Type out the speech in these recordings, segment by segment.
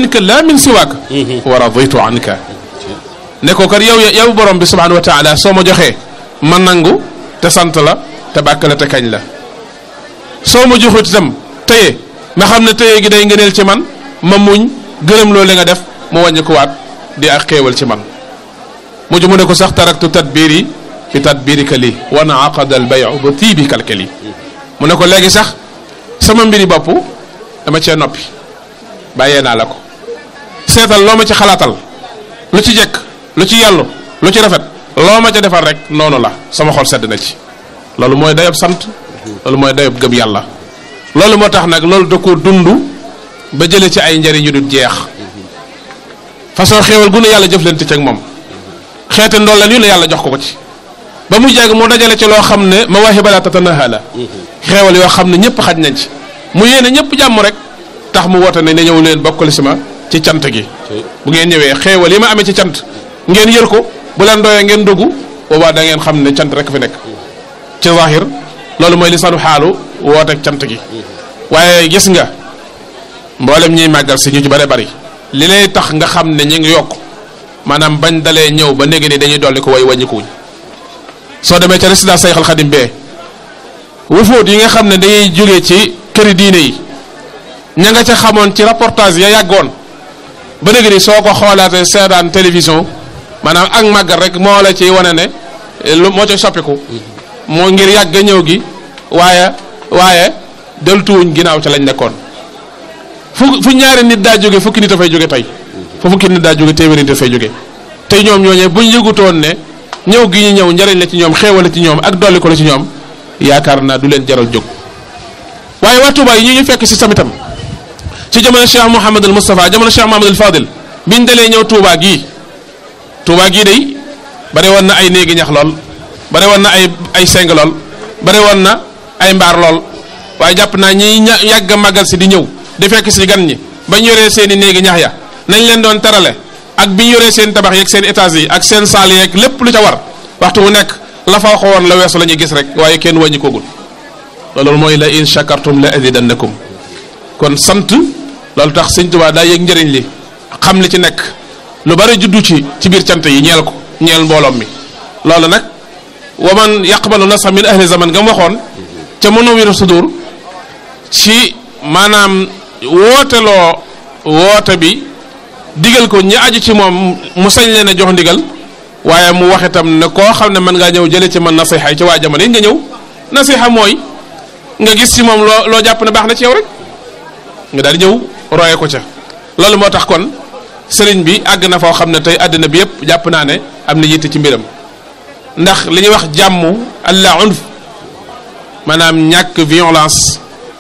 minka la min siwaaka wa raditu anka ne ko kat yow yow borom bi subhanahu wa taala soo ma joxee ma nangu te sant la te bàkk la te kañ la soo ma joxut itam téye ma xam ne téye gi day ngëneel ci man ma muñ gërëm loolu nga def mu wàññi ko waat di ak xéewal ci man mujj mu ne ko sax taraktu tadbiri fi tadbirika lii wa naaqada al bayu ba tii bi kalkali mu ne ko léegi sax sama mbiri bopp dama cee noppi bàyyee naa la ko seetal loo ma ci xalaatal lu ci jekk lu ci yàllu lu ci rafet loo ma ca defal rek noonu la sama xol sedd na ci loolu mooy dayob sant loolu mooy dayob gëm yàlla loolu moo tax nag loolu da ko dund ba jële ci ay njariñ yu dul jeex façon xéewal gu ne yàlla jëflante ci ak moom xeete ndolleen yu ne yàlla jox ko ko ci ba mu jàng mu dajale ci loo xam ne mawaahiba la tatanaha la xeewal yoo xam ne ñëpp xaj nañ ci mu yéene ñëpp jàmm rek tax mu woote ne ne ñëw leen bokkali si ma ci cant gi bu ngeen ñëwee xeewal yi ma amee ci cant ngeen yër ko bu leen doyee ngeen dugg boobaa da ngeen xam ne cant rek fi nekk ci zahir loolu mooy lisaanu xaalu wooteeg cant gi waaye gis nga mboolem ñiy màggal si ñu ci bare bari li lay tax nga xam ne ñi ngi yokk maanaam bañ dalee ñëw ba néegi ni dañuy dolli ko way wàññikuwuñ soo demee ca résidence Sayxal Xadim bee wufóot yi nga xam ne dañuy jóge ci këri diine yi ña nga ca xamoon ci reportage ya yàggoon ba léegi ni soo ko xoolaatee seetaan télévision maanaam ak màggal rek moo la ci wane ne lu moo ca soppiku moo ngir yàgg a ñëw gi waaye waaye deltuwuñ ginnaaw ca lañ nekkoon fu fu ñaari nit daa jóge fukki nit a fay jóge tey fu fukki nit daa jóge téeméeri nit a fay jóge tey ñoom ñooñee buñ yëgutoon ne ñëw gi ñu ñëw njariñ la ci ñoom xéewal la ci ñoom ak dolli ko la ci ñoom yaakaar naa du leen jaral jóg waaye waa Touba yi ñu ñu fekk si samitam ci jamono Cheikh Mouhamadul Moustapha jamono Cheikh Mouhamadul Fadil biñ dalee ñëw Touba gii Touba gii day bari woon na ay néegi ñax lool bari woon na ay ay seng lool bari woon na ay mbaar lool waaye jàpp naa ñi ña yàgg a màggal si di ñëw di fekk si gan ñi bañ yoree seen i néegi ñax ya nañ leen doon tarale ak bi ñu yoree seen tabax yeeg seen étage yi ak seen saal yeeg lépp lu ca war waxtu wu nekk la fa waxoon la weesu la ñuy gis rek waaye kenn wàññi koogul loolu mooy la in shakartum la azidannakum kon sant loolu tax sëñ Tuubaa daa yëg njëriñ li xam li ci nekk lu bari juddu ci ci biir cant yi ñeel ko ñeel mbooloom mi loolu nag wa man yaqbalu nasa min ahli zaman nga mu waxoon ca Munawwirus Sudur ci maanaam wooteloo woote bi digal ko ñi aju ci moom mu sañ leen a jox ndigal waaye mu wax itam ne koo xam ne mën ngaa ñëw jële ci man nasiha ci waa jamono yi nga ñëw nasiha mooy nga gis ci moom loo loo jàpp ne baax na ci yow rek nga daal di ñëw roye ko ca loolu moo tax kon sëriñ bi àgg na foo xam ne tey àddina bi yëpp jàpp naa ne am na yitte ci mbiram ndax li ñuy wax jàmm allah unf maanaam ñàkk violence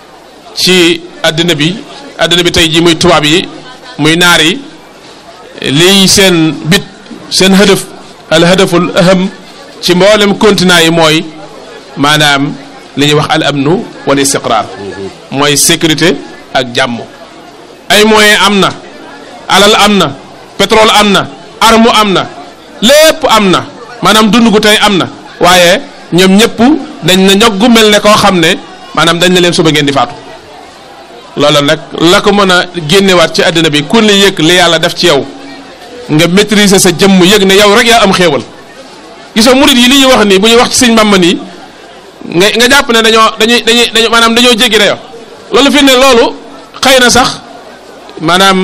ci àddina bi àddina bi tey ji muy tubaab yi muy naar yi lii seen bit seen hëdëf al hëdëful aham ci mboolem continent yi mooy maanaam li ñuy wax al amnu wal istiqraar mooy sécurité ak jàmm ay moyen am na alal am na pétrole am na arme am na lépp am na maanaam dund gu tey am na waaye ñoom ñëpp dañ na ñoggu mel ne koo xam ne maanaam dañ na leen suba ngeen di faatu loola nag la ko mën a génnewaat ci àddina bi ku ne yëg li yàlla def ci yow nga maîtriser sa jëmm yëg ne yow rek yaa am xéewal gisoo murit yi li ñuy wax nii bu ñuy wax ci sëñ Bàmba nii nga nga jàpp ne dañoo dañuy dañuy dañoo maanaam dañoo jéggi dayo loolu fi ne loolu xëy na sax maanaam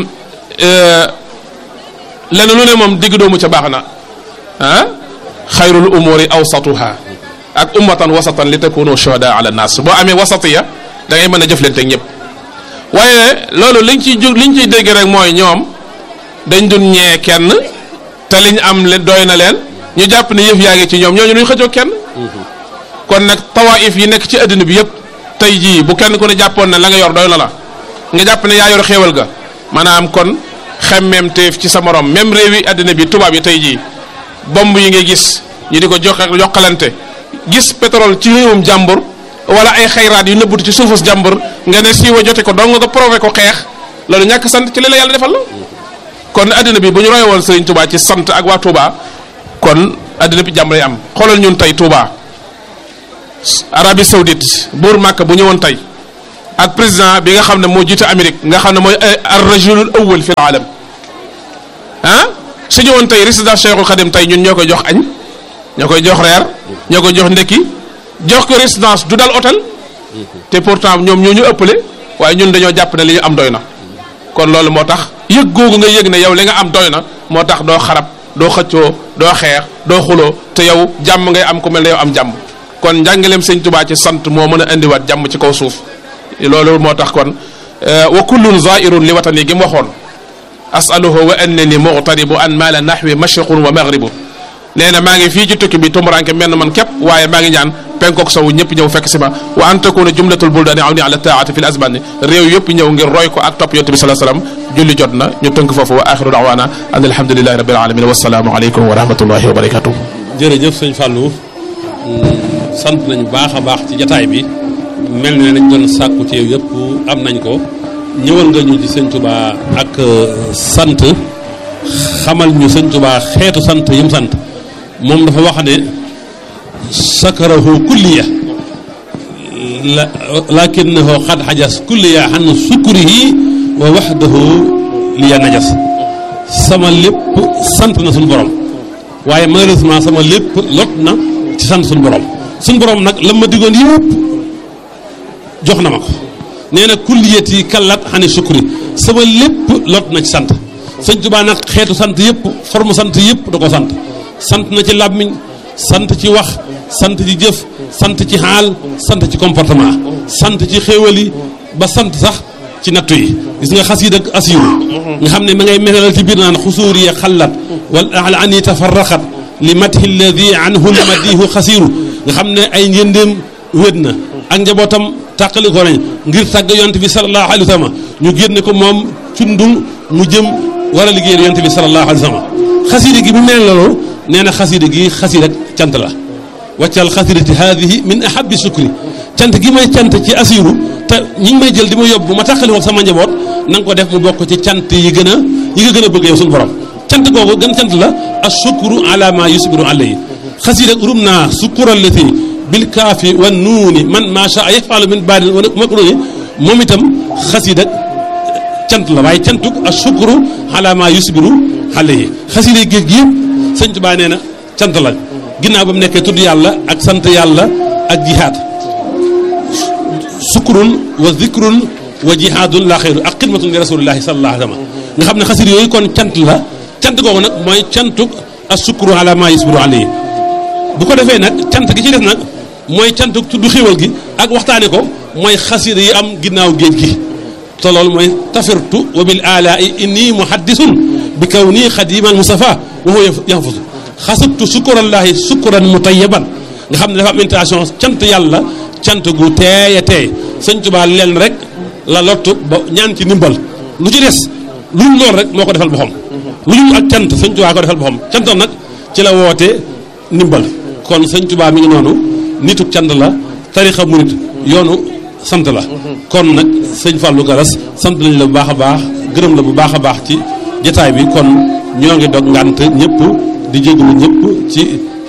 lenn lu ne moom digg doomu ca baax na ah xayrul umuri awsatuha ak ummatan wasatan li takunu shuhada ala nas boo amee wasatiya da ngay mën a jëflante ak ñëpp waaye loolu liñ ciy ju liñ ciy dégg rek mooy ñoom dañ dun ñee kenn te liñ am leen doy na leen ñu jàpp ne yëf yaa ngi ci ñoom ñooñu duñ xëccoo kenn kon nag tawaif yi nekk ci adduna bi yëpp tey jii bu kenn ku ne jàppoon ne la nga yor doy na la nga jàpp ne yaa yor xéewal ga maanaam kon xemmeem teef ci sa morom même réew yi adduna bi tubaab yi tey jii bomb yi ngay gis ñu di ko jox yokkalante gis pétrole ci réewum jàmbur wala ay xayraat yu nëbbutu ci suufus jàmbur nga ne siiwa jote ko dong nga prové ko xeex loolu ñàkk sant ci li la yàlla defal la kon adduna bi bu ñu roye woon Sëriñ Touba ci sant ak waa Touba kon adduna bi jàmm lay am xoolal ñun tey Touba Arabie Saoudite buur Màkka bu ñëwoon tey ak président bi nga xam ne moo jiite Amérique nga xam ne mooy ar rajulul awwal fi alam ah su ñëwoon tey résidence Cheikhul Khadim tey ñun ñoo koy jox añ ñoo koy jox reer ñoo koy jox ndekki jox ko résidence du dal hôtel te pourtant ñoom ñoo ñu ëppale waaye ñun dañoo jàpp ne li ñu am doy na kon loolu moo tax yëg googu nga yëg ne yow li nga am doy na moo tax doo xarab doo xëccoo doo xeex doo xuloo te yow jàmm ngay am ku mel ne yow am jàmm kon njàngaleem sëñ Tubaa ci sant moo mën a indiwaat jàmm ci kaw suuf loolu moo tax kon wa kullun zairun li watani gi mu waxoon asaluhu wa annani muqtaribu an maala nahwi mashriqun wa maghribu nee na maa ngi fii ci tukki bi tumuranke menn man képp waaye maa ngi ñaan penkook sowu ñëpp ñëw fekk si ma wa an takuna jumlatul buldaani aw ni ala taati fi l asbani réew yëpp ñëw ngir roy ko ak topp yonte bi salaa salaam julli jot na ñu tënk foofu wa axiru daawaana an alhamdulilahi rabbil alamin wasalaamu aleykum wa rahmatullahi wa barakatuh jërëjëf sëñ Fallou sant nañu baax a baax ci jataay bi mel ne nañ doon sàkku ci yow yëpp am nañ ko ñëwal nga ñu ci sëñ Touba ak sant xamal ñu sëñ Touba xeetu sant yi mu sant moom dafa wax ne sakarahu kulliya la lakinahu xad xajas kulliya xan sukurihi wa waxdahu liya najas sama lépp sant na suñu borom waaye malheureusement sama lépp lot na ci sant suñu borom suñu borom nag la ma diggoon yëpp jox na ma ko nee na kulliyati kallat xani sukuri sama lépp lot na ci sant sëñ Tuubaa nag xeetu sant yëpp forme sant yëpp da ko sant sant na ci làmmiñ sant ci wax sant ci jëf sant ci xaal sant ci comportement sant ci xéewal yi ba sant sax ci nattu yi gis nga xas yi dëgg asiru nga xam ne ma ngay melal ci biir naan xusuur yi xallat wal ala ani tafarraqat li mathi alladi anhu madihu xasiru nga xam ne ay njëndéem wét na ak njabootam tàqali ko nañ ngir tàgg yonte bi sallallahu alayhi wa sallam ñu génne ko moom cundum mu jëm war a liggéeyal yonte bi sallallahu alayhi wa sallam xasida gi mu mel loolu nee na xasida gi xasida cant la waccal xasidati haadihi min ahabi sukri cant gi may cant ci asiru te ñi ngi may jël di ma yóbbu ma tàqali ko sama njaboot na nga ko def mu bokk ci cant yi gën a yi nga gën a bëgg yow suñu borom cant googu gën cant la asukru ala ma yusbiru alayhi xasida rum naa sukurallati bil kaafi wa nuuni man maa shaa yafalu min baadin wa makruni moom itam xasida cant la waaye cantuk asukru ala ma yusbiru alayhi xasida géej gi yëpp sëñ Tuubaa nee na cant la ginnaaw ba mu nekkee tudd yàlla ak sant yàlla ak jihaad sukrun wa zikrun wa jihaadun la xeyru ak xidmatun li rasulillahi sallallahu alayhi wa sallam nga xam ne xasida yooyu kon cant la cant googu nag mooy cantuk asukru ala ma yusbiru alayhi bu ko defee nag cant gi ci def nag mooy cantuk tudd xéwal gi ak waxtaane ko mooy xasida yi am ginnaaw géej gi te loolu mooy tafirtu wa bil alai inni muhaddisun bi kaw nii xadimal mustafa wa huwa yanfusu xasabtu sukurallahi sukuran mutayaban nga xam ne dafa am intention cant yàlla cant gu teey a teey sëñ Tuubaa leen rek la lottu ba ñaan ci ndimbal lu ci des lu ñu lool rek moo ko defal boppam lu ñu ak cant sëñ Tuubaa ko defal boppam cantam nag ci la woote ndimbal kon sëñ Tuubaa mi ngi noonu nitu cant la tarixa murit yoonu sant la kon nag sëñ Fallou Garas sant nañ la bu baax a baax gërëm la bu baax a baax ci jataay bi kon ñoo ngi dog ngànt ñëpp di jégalu ñëpp ci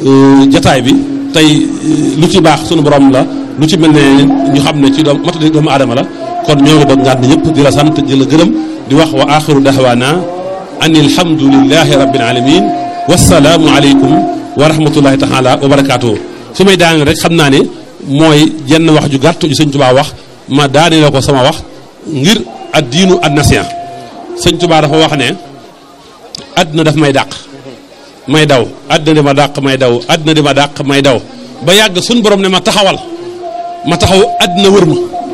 jataay bi tey lu ci baax sunu borom la lu ci mel ne ñu xam ne ci doom matadi doomu aadama la kon ñoo ngi dog ngànt ñëpp di la sant di la gërëm di wax wa axiru dahwaana an alhamdulillahi rabbil alamin wasalaamu aleykum wa rahmatullahi taala wa barakaatuhu su may daane rek xam naa ne mooy jenn wax ju gàtt ju sëñ Tuubaa wax ma daane la ko sama wax ngir ad diinu ad nasiya sëñ Tuubaa dafa wax ne àdduna daf may dàq may daw àdduna di ma dàq may daw àdduna di ma dàq may daw ba yàgg suñ borom ne ma taxawal ma taxaw àdduna wër ma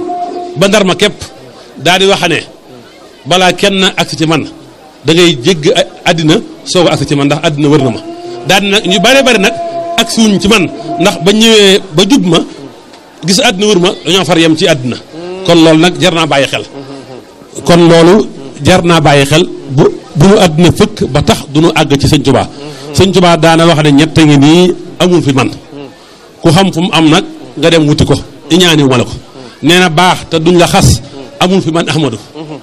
ba ndar ma képp daal di wax ne balaa kenn agsi ci man da ngay jégg àddina soog a agsi ci man ndax àddina wër na ma daal di nag ñu bare bare nag agsi wuñ ci man ndax ba ñëwee ba jub ma gis àddina wër ma dañoo far yem ci àddina kon loolu nag jar naa bàyyi xel kon loolu jar naa bàyyi xel bu bu nu àddina fëkk ba tax du nu àgg ci sëñ Tuubaa sëñ Tuubaa daana wax ne ñett ngi nii amul fi man ku xam fu mu am nag nga dem wuti ko iñaaniwu ma la ko nee na baax te duñ la xas amul fi man ahmadu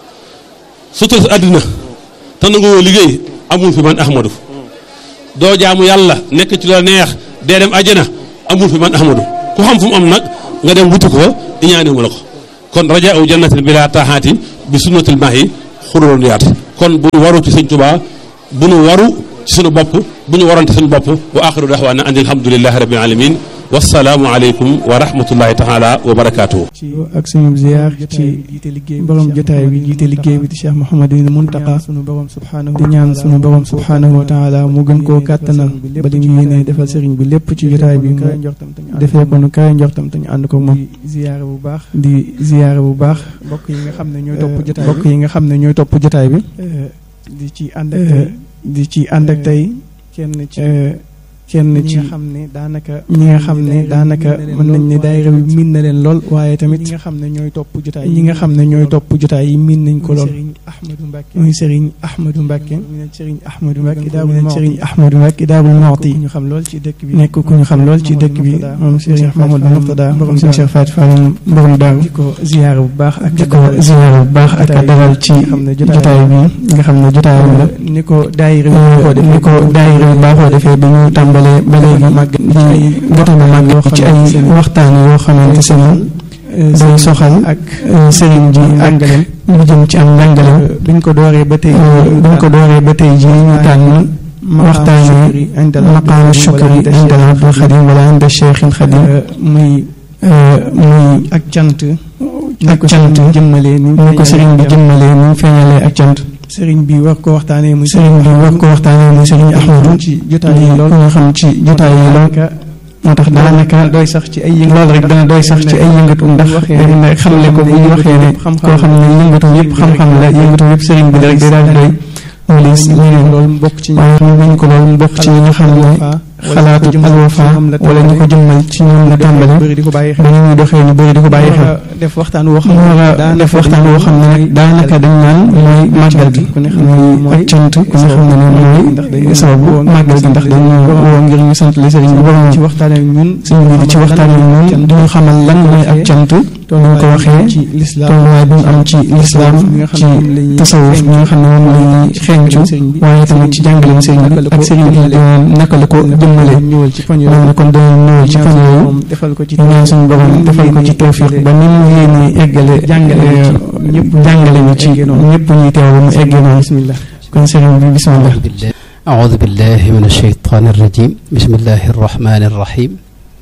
sutura àddina te nangoo liggéey amul fi man ahmadu doo jaamu yàlla nekk ci la neex dee dem ajjana amul fi man ahmadu ku xam fu mu am nag nga dem wuti ko iñaaniwu ma la ko kon raja u jannatin bila taaxaati bi sunnatil maahi xururoon yaat kon bu ñu waru ci sëñ Tuubaa bu ñu waru ci suñu bopp bu ñu warante suñu bopp wa axiru daxwaana an alhamdulilahi rabbil alamin wasalaamu aleykum wa rahmatullahi taala wa barakaatuhu ci ak suñu ziar ci borom jotaay bi jiite liggéey bi di Cheikh Mouhamadou Mountakha sunu borom subhanahu di ñaan sunu borom subhanahu wa taala mu gën koo kàttanal ba li mu yéene defal sëriñ bi lépp ci jotaay bi mu defee ko nu kaay njortam te ñu ànd ko moom ziyaare bu baax di ziyaare bu baax bokk yi nga xam ne ñooy topp jotaay bokk yi nga xam ne ñooy topp jotaay bi di ci ànd ak tey di ci ànd ak tey kenn ci kenn ci ñi nga xam ne daanaka ñi nga xam ne daanaka mën nañ ne daayira bi miin na leen lool waaye tamit ñi nga xam ne ñooy topp jotaay ñi nga xam ne ñooy topp jotaay yi miin nañ ko lool muy Serigne Ahmadou Mbacke Serigne Ahmadou Mbacke daabul Serigne Ahmadou Mbacke daabul Mawti ñu xam lool ci dëkk bi nekk ku ñu xam lool ci dëkk bi moom Serigne Mamadou Murtada borom Serigne Cheikh Fatou Fall borom daaru di ko ziyaare bu baax ak di ko ziyaare bu baax ak dalal ci jotaay bi nga xam ne jotaay la ni ko daayira bi ni ko daayira bi baaxoo defee bi ñu tàmbali ba léegi màgg di gëtana màgg ci ay waxtaan yoo xamante se day soxal ak sëriñ ji ak lu jëm ci am njàngaleem buñ ko dooree ba tey buñ ko dooree ba tey ji ñu tànn waxtaane maqaamu shukri inda abdul xadim wala inda cheikhil xadim muy muy ak cant ak cant jëmmalee ni ko sëriñ bi jëmmalee ni feeñalee ak cant sëriñ bi war ko waxtaanee muy sëriñ bi war ko waxtaanee muy sëriñ Ahmadu ci jotaay yi lool nga xam ci jotaay yi lool moo tax daanaka doy sax ci ay yëngatu loolu rek dana doy sax ci ay yëngatu ndax dañ xamle ko bu ñu waxee ne koo xam ne yëngatu yëpp xam-xam la yëngatu yëpp sëriñ bi la rek day daal di doy wala ñeneen loolu mu bokk ci waaye xam nañ ko loolu mu bokk ci ñi nga xam ne xalaatu alwafa wala ñu ko jëmmal ci ñoom la tàmbale ba ni ñuy doxee ñu bëri di ko bàyyi xel def waxtaan woo xam ne war a def waxtaan woo xam ne nag daanaka dañ naan mooy màggal gi mooy ak cant ku ne xam ne ne mooy sababu màggal gi ndax dañu woo ngir ñu sant li sëriñ bi borom ci waxtaan ak ñun sëriñ bi di ci waxtaan ak ñun di ñu xamal lan mooy ak cant ñu ko waxee tolluwaay bi mu am ci lislaam ci tasawuf ñi nga xam ne moom la ñuy xeeñcu waaye tamit ci jàngaleem sëriñ bi ak sëriñ bi naka la ko jëmmale ñëwal ci fan yooyu kon dañu ñëwal ci fan yooyu defal ko ci ñaan suñu borom defal ko ci tawfiq ba ni mu yéene eggale jàngale ñëpp jàngale ñu ci ñëpp ñuy teew ba mu eggee noonu bismillah kon sëriñ bi bismillah أعوذ بالله من الشيطان الرجيم بسم الله الرحمن الرحيم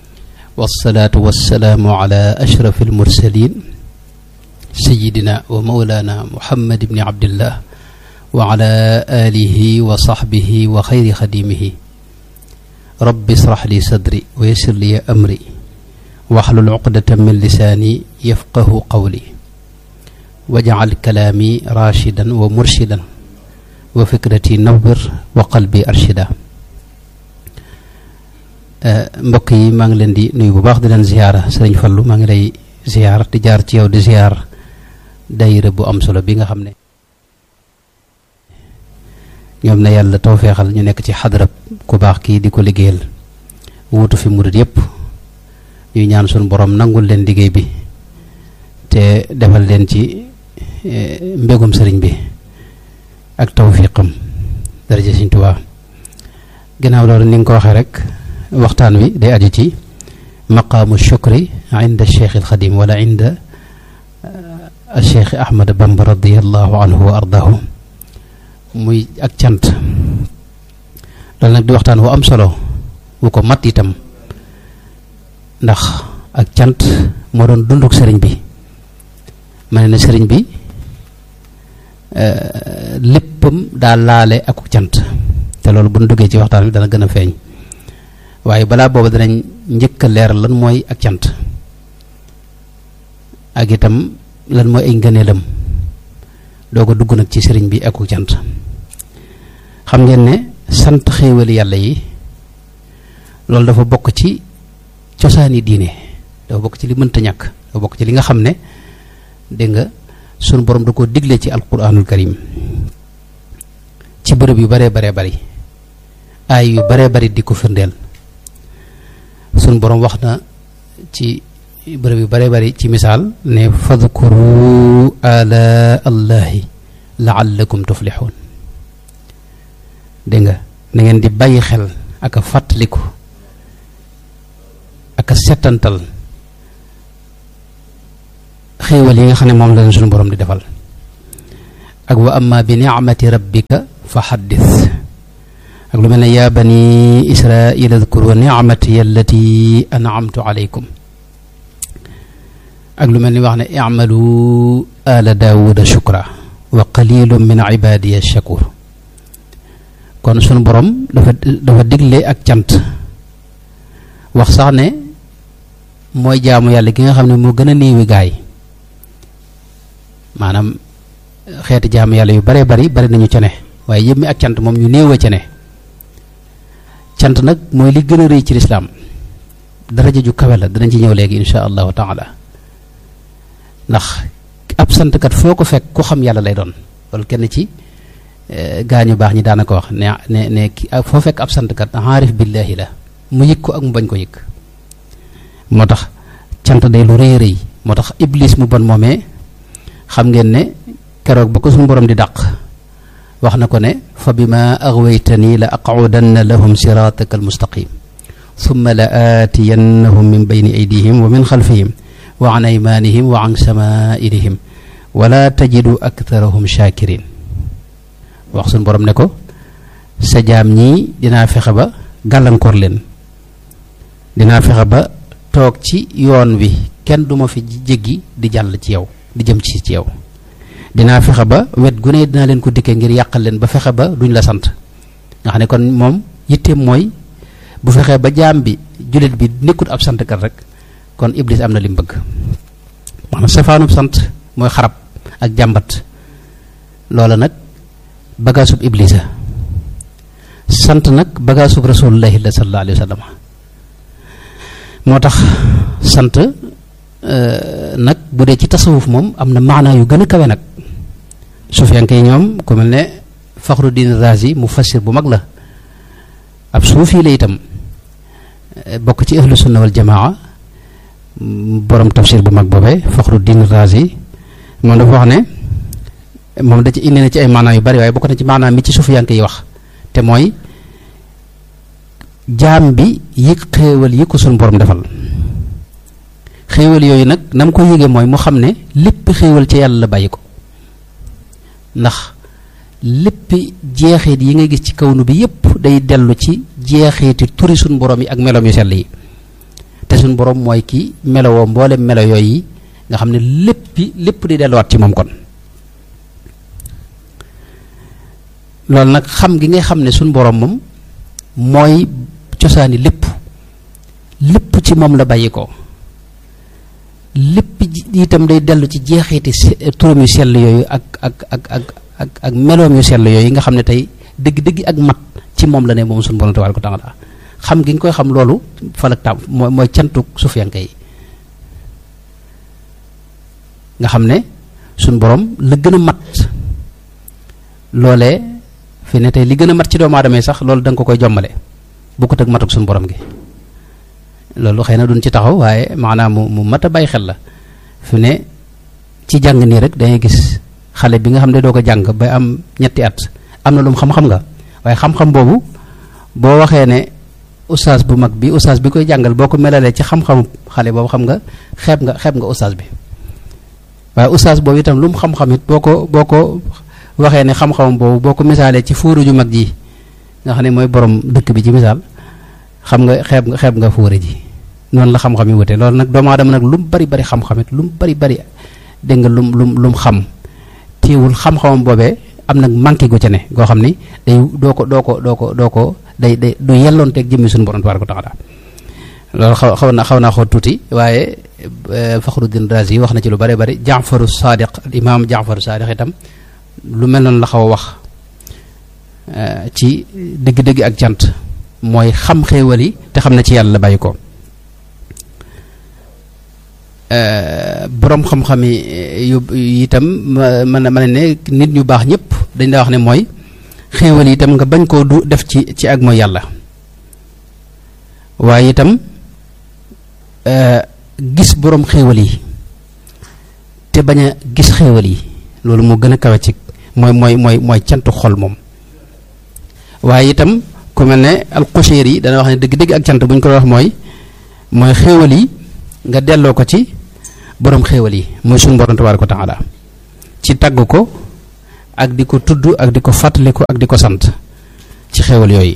والصلاة والسلام على أشرف المرسلين سيدنا ومولانا محمد بن عبد الله وعلى آله وصحبه وخير خديمه رب اشرح لي صدري ويسر لي أمري واحلل عقدة من لساني يفقه قولي واجعل كلامي راشدا ومرشدا وفكرتي نور وقلبي أرشدا mbokk yi maa ngi leen di nuyu bu baax di leen ziyaara sëriñ Fallu maa ngi lay ziyaar di jaar ci yow di ziyaar dayira bu am solo bi nga xam ne ñoom na yàlla tawfeexal ñu nekk ci xadarab ku baax kii di ko liggéeyal wuutu fi murit yépp ñuy ñaan suñu borom nangul leen liggéey bi te defal leen ci mbégum sëriñ bi ak tawfiqam daraja Sëriñ Tuubaa ginnaaw loolu ni nga ko waxee rek waxtaan wi day aju ci maqaamu shukri inda cheikh alxadim wala inda cheikh ahmad bamba radiallahu anhu wa ardahu muy ak cant loolu nag di waxtaan wu am solo wu ko mat itam ndax ak cant moo doon dunduk sëriñ bi ma ne na sëriñ bi léppam daa laale ak cant te loolu bu ñu duggee ci waxtaan wi dana gën a feeñ waaye balaa booba danañ njëkk a leeral lan mooy ak cant ak itam lan mooy ay ngëneelam doo ko dugg nag ci sëriñ bi ak cant xam ngeen ne sant xéewali yàlla yi loolu dafa bokk ci cosaani diine dafa bokk ci li mënta ñàkk dafa bokk ci li nga xam ne dégg nga sunu borom da koo digle ci alquranul karim ci bërëb yu baree baree bari aay yu baree bari di ko firndeel sunu borom wax na ci bërëb yu baree bari ci misaal ne fadkuru ala allahi laallakum tuflixuun dégg nga na ngeen di bàyyi xel ak a fàttaliku ak a settantal xéewal yi nga xam ne moom la leen suñu borom di defal ak wa amma bi ni'mati rabbika fa xaddis ak lu mel ne yaa bani israila adkuru nicmati allati an'amtu alaykum ak lu mel ni wax ne i'malu ala daawuda shukra wa qalilun min ibadiya shakur kon sunu borom dafa dafa digle ak cant wax sax ne mooy jaamu yàlla gi nga xam ne moo gën a néewi gaay maanaam xeeti jaamu yàlla yu bare bari bari nañu ca ne waaye yëpp mi ak cant moom ñu néew a ca ne cant nag mooy li gën a rëy ci lislaam daraja ju kawe la danañ ci ñëw léegi insha allahu taala ndax ab santkat foo ko fekk ku xam yàlla lay doon loolu kenn ci gaañu baax ñi daana ko wax ne ne ne foo fekk ab santkat aarif billaahi la mu yëg ko ak mu bañ ko yëg moo tax cant day lu rëy rëy moo tax iblis mu bon moomee xam ngeen ne keroog ba ko suñu borom di dàq wax na ko ne fa bima aghwaytani la aq'udanna lahum sirataka almustaqim thumma la aatiyannahum min bayni aydihim wa min xalfihim wa an aymanihim wa an samaa'ilihim wala tajidu aktharahum shakirin wax suñu borom ne ko sa jaam ñii dinaa fexe ba gàllankoor leen dinaa fexe ba toog ci yoon wi kenn duma fi jéggi di jàll ci yow di jëm ci ci yow dinaa fexe ba wet gu ne dinaa leen ko dikkee ngir yàqal leen ba fexe ba duñ la sant nga xam ne kon moom yitteem mooy bu fexee ba jaam bi jullit bi nekkut ab santkat rek kon iblis am na li mu bëgg maanaam safaanub sant mooy xarab ak jàmbat loola nag bagaasub iblisa sant nag bagaasub rasulullahi la sallallahu alayhi wa sallam moo tax sant nag bu dee ci tasawuf moom am na maanaa yu gën a kawe nag sufiyanke yi ñoom ku mel ne Faxruddin Razi mu fassir bu mag la ab suufi la itam bokk ci ahlu sunna wal jamaa borom tafsir bu mag boobee Faxruddin Razi moom dafa wax ne moom da ci indi na ci ay maanaa yu bari waaye bokk na ci maanaa mi ci sufiyanke yi wax te mooy jaam bi yëg xéewal yi ko suñ borom defal xéewal yooyu nag na mu ko yëgee mooy mu xam ne lépp xéewal ci yàlla la bàyyi ko ndax lépp jeexit yi nga gis ci kawnu bi yépp day dellu ci jeexiti turi suñ borom yi ak meloom yu sell yi te suñ borom mooy ki melowoo mboolem melo yooyu nga xam ne léppi lépp di delluwaat ci moom kon loolu nag xam gi ngay xam ne suñ borom moom mooy cosaani lépp lépp ci moom la bàyyi ko lépp itam day dellu ci jeexiti turam yu sell yooyu ak ak ak ak ak ak meloom yu sell yooyu nga xam ne tey dëgg-dëgg ak mat ci moom la ne moom suñu borom tabaaraka wa taala xam gi nga koy xam loolu falak tam mooy mooy cantuk sufiyanke yi nga xam ne suñu borom la gën a mat loolee fi ne tey li gën a mat ci doomu aadama yi sax loolu da nga ko koy jommale bokkut ak matuk suñu borom gi loolu xëy na duñ ci taxaw waaye maanaam mu mu mat a bàyyi xel la fi ne ci jàng nii rek dangay gis xale bi nga xam ne doo ko jàng ba am ñetti at am na lu mu xam-xam nga waaye xam-xam boobu boo waxee ne ustaas bu mag bi ustaas bi koy jàngal boo ko melalee ci xam-xamu xale boobu xam nga xeeb nga xeeb nga ustaas bi waaye ustaas boobu itam lu mu xam-xam it boo ko boo ko waxee ne xam-xamam boobu boo ko misaalee ci fóoru ju mag ji nga xam ne mooy borom dëkk bi ci misaal xam nga xeeb nga xeeb nga fóore ji noonu la xam-xam yi wute loolu nag doomu aadama nag lu mu bari bari xam-xam it lu mu bari bari dégg nga lum lum lu mu xam téewul xam-xamam boobee am nag manqué gu ca ne goo xam ni day doo ko doo ko doo ko doo ko day day du yelloonteeg jëmmi suñu borom tabaaraka wa taala loolu xaw xaw na xaw naa xaw tuuti waaye Faxruddin Razi wax na ci lu bari bari Jaafaru Saadiq imaam Jaafaru Saadiq itam lu mel noonu la xaw a wax ci dëgg-dëgg ak jant mooy xam xéewal yi te xam na ci yàlla la bàyyi ko boroom xam-xam yi yu itam mën na mën ne nit ñu baax ñëpp dañ daa wax ne mooy xéewal yi itam nga bañ koo du def ci ci ak mooy yàlla waaye itam gis boroom xéewal yi te bañ a gis xéewal yi loolu moo gën a kawe ci mooy mooy mooy mooy cantu xol moom waaye itam ku mel ne alxuseer yi dana wax ne dëgg-dëgg ak cant bu ñu ko wax mooy mooy xéewal yi nga delloo ko ci borom xéewal yi mooy suñu borom tabaaraka wa taala ci tagg ko ak di ko tudd ak di ko fàttaliku ak di ko sant ci xéewal yooyu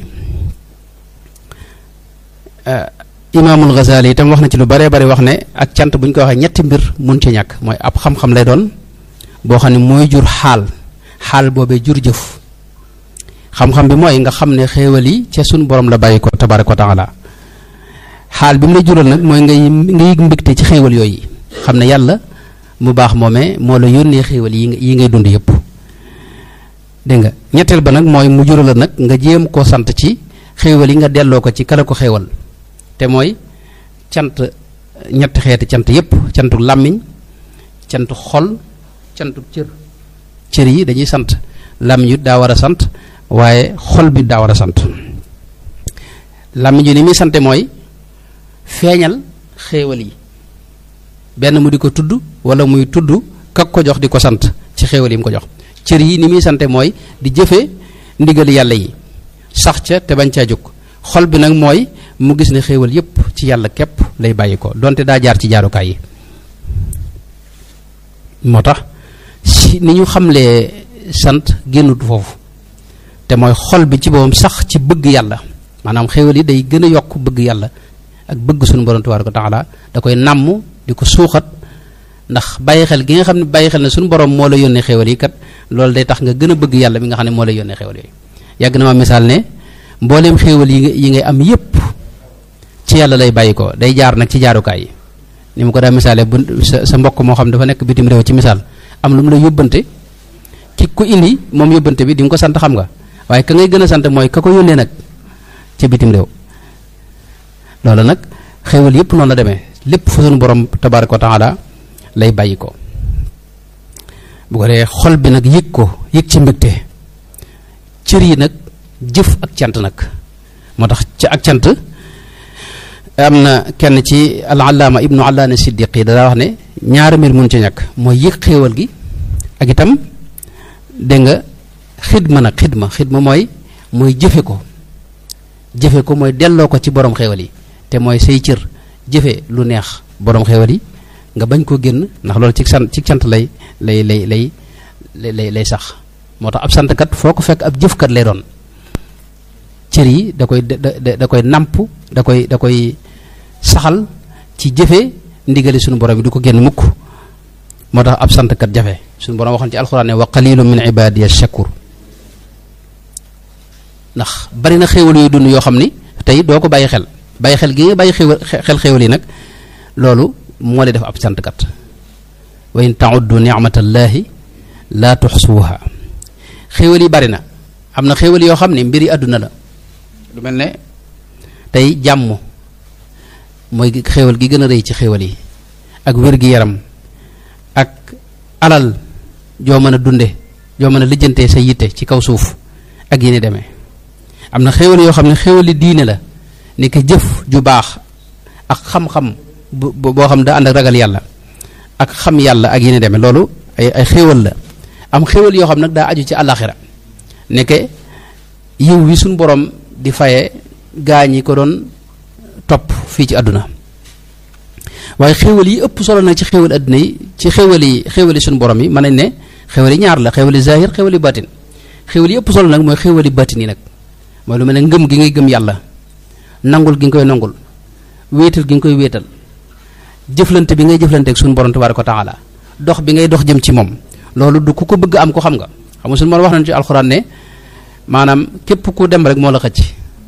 imaamul Ghazali itam wax na ci lu baree bari wax ne ak cant bu ñu ko waxee ñetti mbir mun ci ñàkk mooy ab xam-xam lay doon boo xam ne mooy jur xaal xaal boobee jur jëf xam-xam bi mooy nga xam ne xéewal yi ca suñu borom la bàyyi ko tabaaraka wa taala xaal bi mu lay jural nag mooy ngay nga yëg mbégte ci xéewal yooyu xam ne yàlla mu baax moomee moo la yónnee xéewal yi yi ngay dund yëpp dégg nga ñetteel ba nag mooy mu jural la nag nga jéem koo sant ci xéewal yi nga delloo ko ci kala ko xéewal te mooy cant ñetti xeeti cant yëpp cantu làmmiñ cantu xol cantu cër cër yi dañuy sant làmmiñ yu daa war a sant waaye xol bi daa war a sant làmmiñ yu ni muy sante mooy feeñal xéewal yi benn mu di ko tudd wala muy tudd kak ko jox di ko sant ci xéewal yi mu ko jox cër yi ni muy sante mooy di jëfe ndigal yàlla yi sax ca te bañ caa jóg xol bi nag mooy mu gis ne xéewal yépp ci yàlla képp lay bàyyi ko donte daa jaar ci jaarukaay yi moo tax si ni ñu xamlee sant génnut foofu te mooy xol bi ci boppam sax ci bëgg yàlla maanaam xéewal yi day gën a yokk bëgg yàlla ak bëgg suñu borom tabaaraka wa taala da koy nàmm di ko suuxat ndax bàyyi xel gi nga xam ne bàyyi xel ne suñu borom moo la yónnee xéewal yi kat loolu day tax nga gën a bëgg yàlla mi nga xam ne moo la yónnee xéewal yooyu yàgg na ma misaal ne mbooleem xéewal yi nga yi ngay am yépp ci yàlla lay bàyyi ko day jaar nag ci jaarukaay yi ni mu ko daa misaale bu sa sa mbokk moo xam dafa nekk bitim réew ci misaal am lu mu la yóbbante ki ku indi moom yóbbante bi di nga ko sant xam nga waaye ka ngay gën a sant mooy ka ko yónnee nag ca bitim réew loolu nag xéewal yépp noonu la demee lépp fa sunu borom tabaaraka wa taala lay bàyyi ko bu ko dee xol bi nag yëg ko yëg ci mbégte cër yi nag jëf ak cant nag moo tax ci ak cant am na kenn ci al allaama ibnu allaana siddiqi daa wax ne ñaari mbir mun ci ñàkk mooy yëg xéewal gi ak itam dégg nga xidma nag xidma xidma mooy mooy jëfe ko jëfe ko mooy delloo ko ci borom xéewal yi te mooy say cër jëfe lu neex borom xéewal yi nga bañ koo génn ndax loolu ci sant ci cant lay lay lay lay lay lay sax moo tax ab santkat foo ko fekk ab jëfkat lay doon cër yi da koy da da koy nàmp da koy da koy saxal ci jëfe ndigali suñu borom yi du ko génn mukk moo tax ab santkat jafe suñu borom waxoon ci alxuraan ne wa qalilun min ibadiya shakur ndax bari na xéewal yooyu dund yoo xam ni tey doo ko bàyyi xel bàyyi xel gi nga bàyyi xéewal xel xéewal yi nag loolu moo lay def ab santkat wa in tauddu nicmatallahi laa tuxsuuha xéewal yi bari na am na xéewal yoo xam ne mbiri àdduna la lu mel ne tey jàmm mooy xéewal gi gën a rëy ci xéewal yi ak wér-gi-yaram ak alal joo mën a dunde joo mën a lijjantee sa yitte ci kaw suuf ak yéni demee am na xéewal yoo xam ne xéewali diine la ni ko jëf ju baax ak xam-xam bu boo xam da ànd ak ragal yàlla ak xam yàlla ak yéni demee loolu ay ay xéewal la am xéewal yoo xam nag daa aju ci àllaaxira nekke yiw wi suñ borom di faye gaa ñi ko doon topp fii ci àdduna waaye xéewal yi ëpp solo nag ci xéewal àdduna yi ci xéewal yi xéewal yi suñu borom yi mën nañ ne xéewal yi ñaar la xéewal yi zahir xéewal yi batin xéewal yi ëpp solo nag mooy xéewal yi batin yi nag mooy lu mel ne ngëm gi ngay gëm yàlla nangul gi nga koy nangul wéetal gi nga koy wéetal jëflante bi ngay jëflante ak suñu borom tabaaraka wa taala dox bi ngay dox jëm ci moom loolu du ku ko bëgg am ko xam nga xam nga suñu borom wax nañu ci alxuraan ne maanaam képp ku dem rek moo la xëcc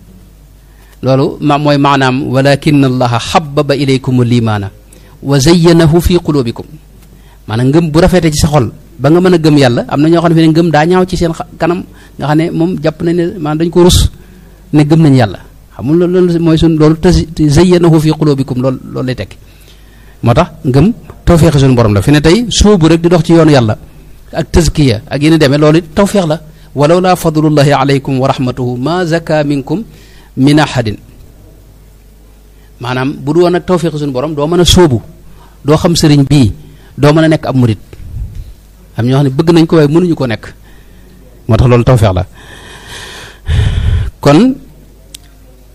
loolu ma mooy maanaam walakin allaha xababa ilaykum limaana wa zayyanahu fi qulubikum maanaam ngëm bu rafetee ci sa xol ba nga mën a gëm yàlla am na ñoo xam ne fi ne ngëm daa ñaaw ci seen kanam nga xam ne moom jàpp nañ ne maanaam dañ ko rus ne gëm nañ yàlla xamul loolu mooy suñ loolu te zayyanahu fi qulubikum loolu loolu lay tekki moo tax ngëm tawféex suñu borom la fi ne tey sóobu rek di dox ci yoonu yàlla ak tazkiya ak yéen demee loolu it tawféex la walaw laa fadlullahi alaykum wa rahmatuhu ma zaka minkum min ahadin maanaam bu du woon ak tawféex suñu borom doo mën a sóobu doo xam sëriñ bii doo mën a nekk ab murit am ñoo xam ne bëgg nañ ko waaye mënuñu ko nekk moo tax loolu tawféex la kon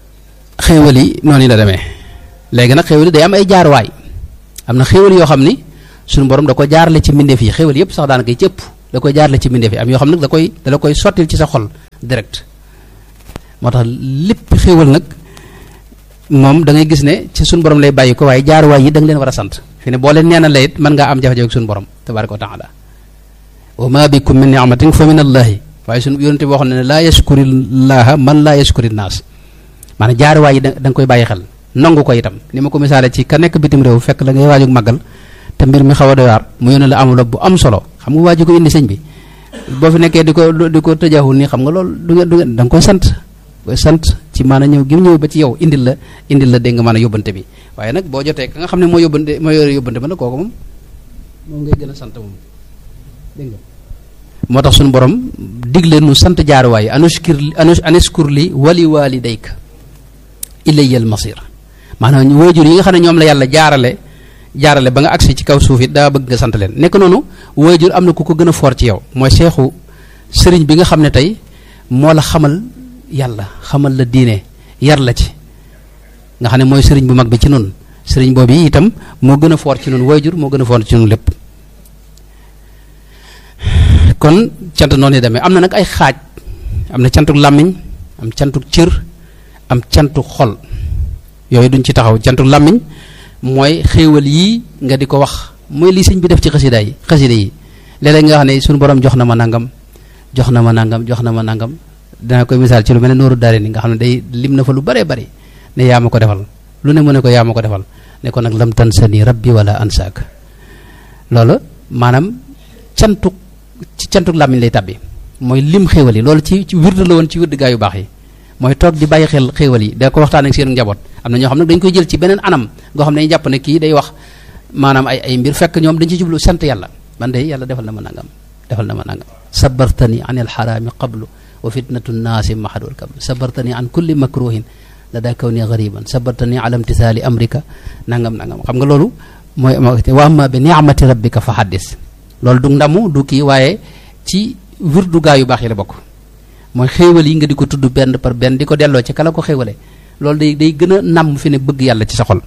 xéewal yi noonu la demee léegi nag xéewal yi day am ay jaarwaay am na xéewal yoo xam ni suñu borom da ko jaarale ci mbindeef yi xéwal yëpp sax daanaka yi ci ëpp da koy jaarale ci mbindeef yi am yoo xam nag da koy da la koy sottil ci sa xol direct moo tax lépp xéwal nag moom da ngay gis ne ci suñu borom lay bàyyi ko waaye jaaruwaay yi da nga leen war a sant fi ne boo leen neena la it mën ngaa am jafe-jafe ak suñu borom tabaraka wa taala wa ma bikum min ni'matin fa min allahi waaye suñu yonente bi waxoon ne laa yashkuri llaha man laa yashkuri naas maanaam jaaruwaay yi da nga koy bàyyi xel nangu ko itam ni ma ko misaale ci ka nekk bitim réew fekk la ngay waajug màggal te mbir mi xaw a doy waar mu yónnee la enveloppe bu am solo xam nga waaju ko indi sëñ bi boo fi nekkee di ko di ko tëjaxul nii xam nga loolu du ngeen du ngeen da nga koy sant koy sant ci maanaam ñëw gi mu ñëw ba ci yow indil la indil la dégg nga maanaam yóbbante bi waaye nag boo jotee ka nga xam ne moo yóbbante moo yore yóbbante ba nag kooku moom moom ngay gën a sant moom dégg nga moo tax suñu borom digle nu sant jaaruwaay anushkir anushkur li wali walidayka ilayya al masir maanaam waajur yi nga xam ne ñoom la yàlla jaarale jaarale ba nga agsi ci kaw suuf it daa bëgg nga sant leen nekk noonu waajur am na ku ko gën a foor ci yow mooy seexu sëriñ bi nga xam ne tey moo la xamal yàlla xamal la diine yar la ci nga xam ne mooy sëriñ bu mag bi ci noonu sëriñ boobu yi itam moo gën a foor ci noonu waajur moo gën a foor ci noonu lépp kon cant noonu yi demee am na nag ay xaaj am na cantuk làmmiñ am cantuk cër am cantuk xol yooyu duñ ci taxaw cantuk làmmiñ mooy xéewal yii nga di ko wax mooy li sëñ bi def ci xasida yi xasida yi léeg-léeg nga xam ne suñu borom jox na ma nangam jox na ma nangam jox na ma nangam dana koy misaal ci lu mel ne nooru daare ni nga xam ne day lim na fa lu bëree bëri ne yaa ma ko defal lu ne mu ne ko yaa ma ko defal ne ko nag lam tan sa ni rabbi wala ansaak loolu maanaam cantuk ci cantuk làmmiñ lay tabbi mooy lim xéewal yi loolu ci ci wirda la woon ci wirda gaa yu baax yi mooy toog di bàyyi xel xéewal yi da ko waxtaan ak seen njaboot am na ñoo xam ne dañ koy jël ci beneen anam goo xam ne dañuy jàpp ne kii day wax maanaam ay ay mbir fekk ñoom dañ ci jublu sant yàlla man de yàlla defal na ma nangam defal na ma nangam sabartani an alxaraami qablu wa fitnatu nnaasi mahadul kablu sabartani an kulli makruhin la daa kaw ni gariban sabartani ala imtisaali amrika nangam nangam xam nga loolu mooy wa amma bi ni'mati rabbika fa haddis loolu du ndamu du kii waaye ci wirdu gaa yu baax yi la bokk mooy xéewal yi nga di ko tudd benn par benn di ko delloo ci kala ko xéewale loolu day day gën a namm fi ne bëgg yàlla ci sa xol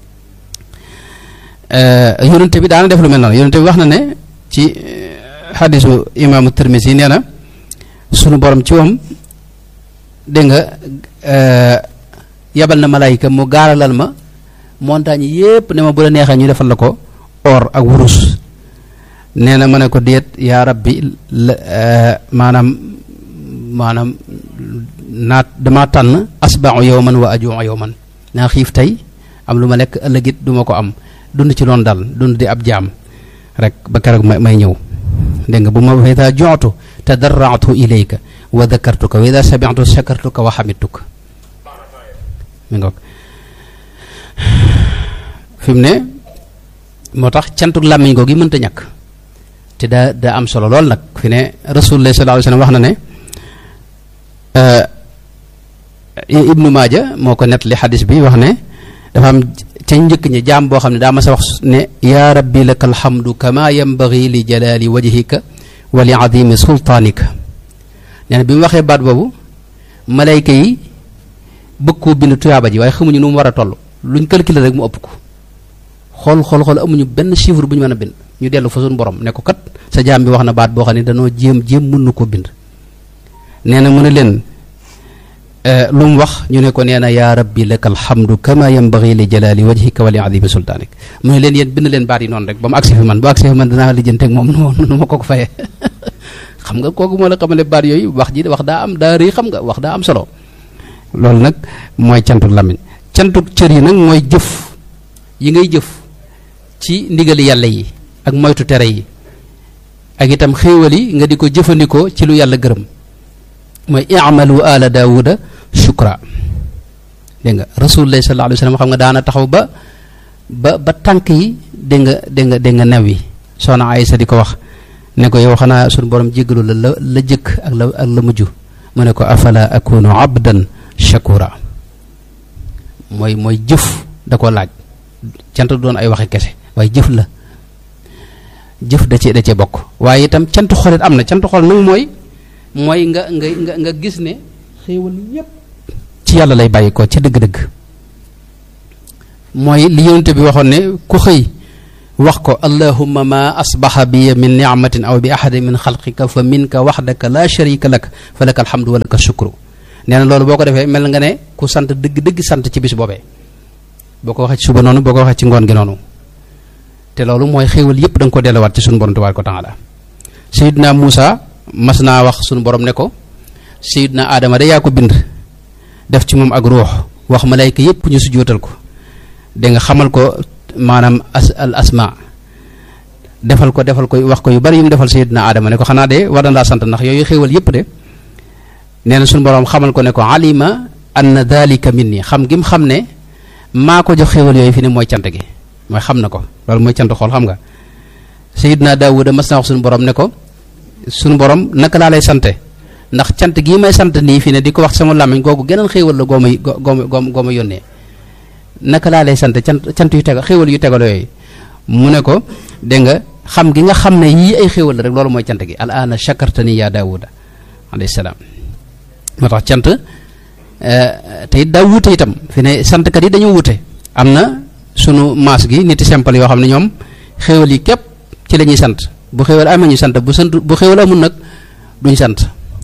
yonente bi daana def lu mel noonu yonente bi wax na ne ci xadisu imaamu Tirmisi nee na sunu borom ci moom dégg nga yabal na malaayika mu gaaralal ma montagne yépp ne ma bu la neexee ñu defal la ko or ak wurus nee na ma ne ko déet yaa rabbi maanaam maanaam naat dama tànn asbau yowman wa ajuu yowman naa xiif tey am lu ma lekk ëllëgit du ma ko am dund ci loon dal dund di ab jaam rek ba keroog may may ñëw dégg nga bu ma fa ida jootu tadarraatu ilayka wa dakartuka wa ida samitu shakartuka wa xamituka mi ngoog fi mu ne moo tax cantuk làmmiñ googu mënta ñàkk te daa daa am solo lool nag fi ne rasulullah sallallahu alayhi wa sallam wax na ne ibnu maaja moo ko nettali xadis bi wax ne dafa am ca njëkk ñi jaam boo xam ne daa ma sa wax ne yaa rabbi laka alhamdu kama yambagi li jalali wajhika wa li adimi sultaanika nee na bi mu waxee baat boobu malayka yi bëgg koo bind tuyaaba ji waaye xamuñu nu mu war a toll luñ calculer rek mu ëpp ko xool xool xool amuñu benn chiffre bu ñu mën a bind ñu dellu fa suñu borom ne ko kat sa jaam bi wax na baat boo xam ne danoo jéem jéem mën na koo bind nee na mu ne leen lu mu wax ñu ne ko nee na yaa rabbi laka alhamdu kama yambagi li jalali wajhika wa li adimi sultaanik mu ne leen yéen bind leen baat yi noonu rek ba mu agsi fi man bu agsi fi man danaa lijjanteeg moom nu ma ko ko fayee xam nga kooku moo la xamale baat yooyu wax ji wax daa am daa rëy xam nga wax daa am solo loolu nag mooy cantuk làmmiñ cantuk cër yi nag mooy jëf yi ngay jëf ci ndigali yàlla yi ak moytu tere yi ak itam xéewal yi nga di ko jëfandikoo ci lu yàlla gërëm mooy i'malu ala daawuda shukra dégg nga rasulullah sallallahu alayhi wa sallam xam nga daana taxaw ba ba ba tànk yi dégg nga dégg nga dégg nga new yi soxna Aysa di ko wax ne ko yow xanaa suñu borom jéggalu la la la jëkk ak la ak la mujj mu ne ko afala akunu abdan shakura mooy mooy jëf da ko laaj cant doon ay waxe kese waaye jëf la jëf da cee da cee bokk waaye itam cant xolit am na cant xol nag mooy mooy nga nga nga nga gis ne xéewal yépp ci yàlla lay bàyyi ko ci dëgg-dëgg mooy li yonente bi waxoon ne ku xëy wax ko allahumma ma asbaxa bi min nicmatin aw bi ahadin min xalqika fa minka waxdaka la sharika lak fa laka alhamdu wa laka shukru nee na loolu boo ko defee mel nga ne ku sant dëgg dëgg sant ci bis boobee boo ko waxee ci suba noonu boo ko waxee ci ngoon gi noonu te loolu mooy xéewal yépp da nga ko delluwaat ci sunu borom tabaaraka wa taala sayidna Muusa mas naa wax sunu borom ne ko sayidna Adama de yaa ko bind def ci moom ak ruux wax malayka yépp ñu sujjóotal ko da nga xamal ko maanaam as al asma defal ko defal ko wax ko yu bari yu mu defal sayidna Adama ne ko xanaa de war na laa sant ndax yooyu xéewal yépp de nee na sunu borom xamal ko ne ko alima anna dalika minni xam gi mu xam ne maa ko jox xéewal yooyu fi ne mooy cant gi mooy xam na ko loolu mooy cant xool xam nga sayidna Daawuda mas naa wax sunu borom ne ko sunu borom naka laa lay sante ndax cant gii may sant nii fi ne di ko wax sama làmmiñ googu geneen xéewal la goo may goo goo goo ma yónnee naka laa lay sant cant cant yu tegal xéewal yu tegal yooyu mu ne ko dégg nga xam gi nga xam ne yii ay xéewal la rek loolu mooy cant gi al aana shakartani ya daawuda alayhi salaam moo tax cant te it daa wuute itam fi ne santkat yi dañoo wuute am na sunu maas gi niti simple yoo xam ne ñoom xéewal yi képp ci la ñuy sant bu xéewal amee ñu sant bu sant bu xéewal amul nag duñ sant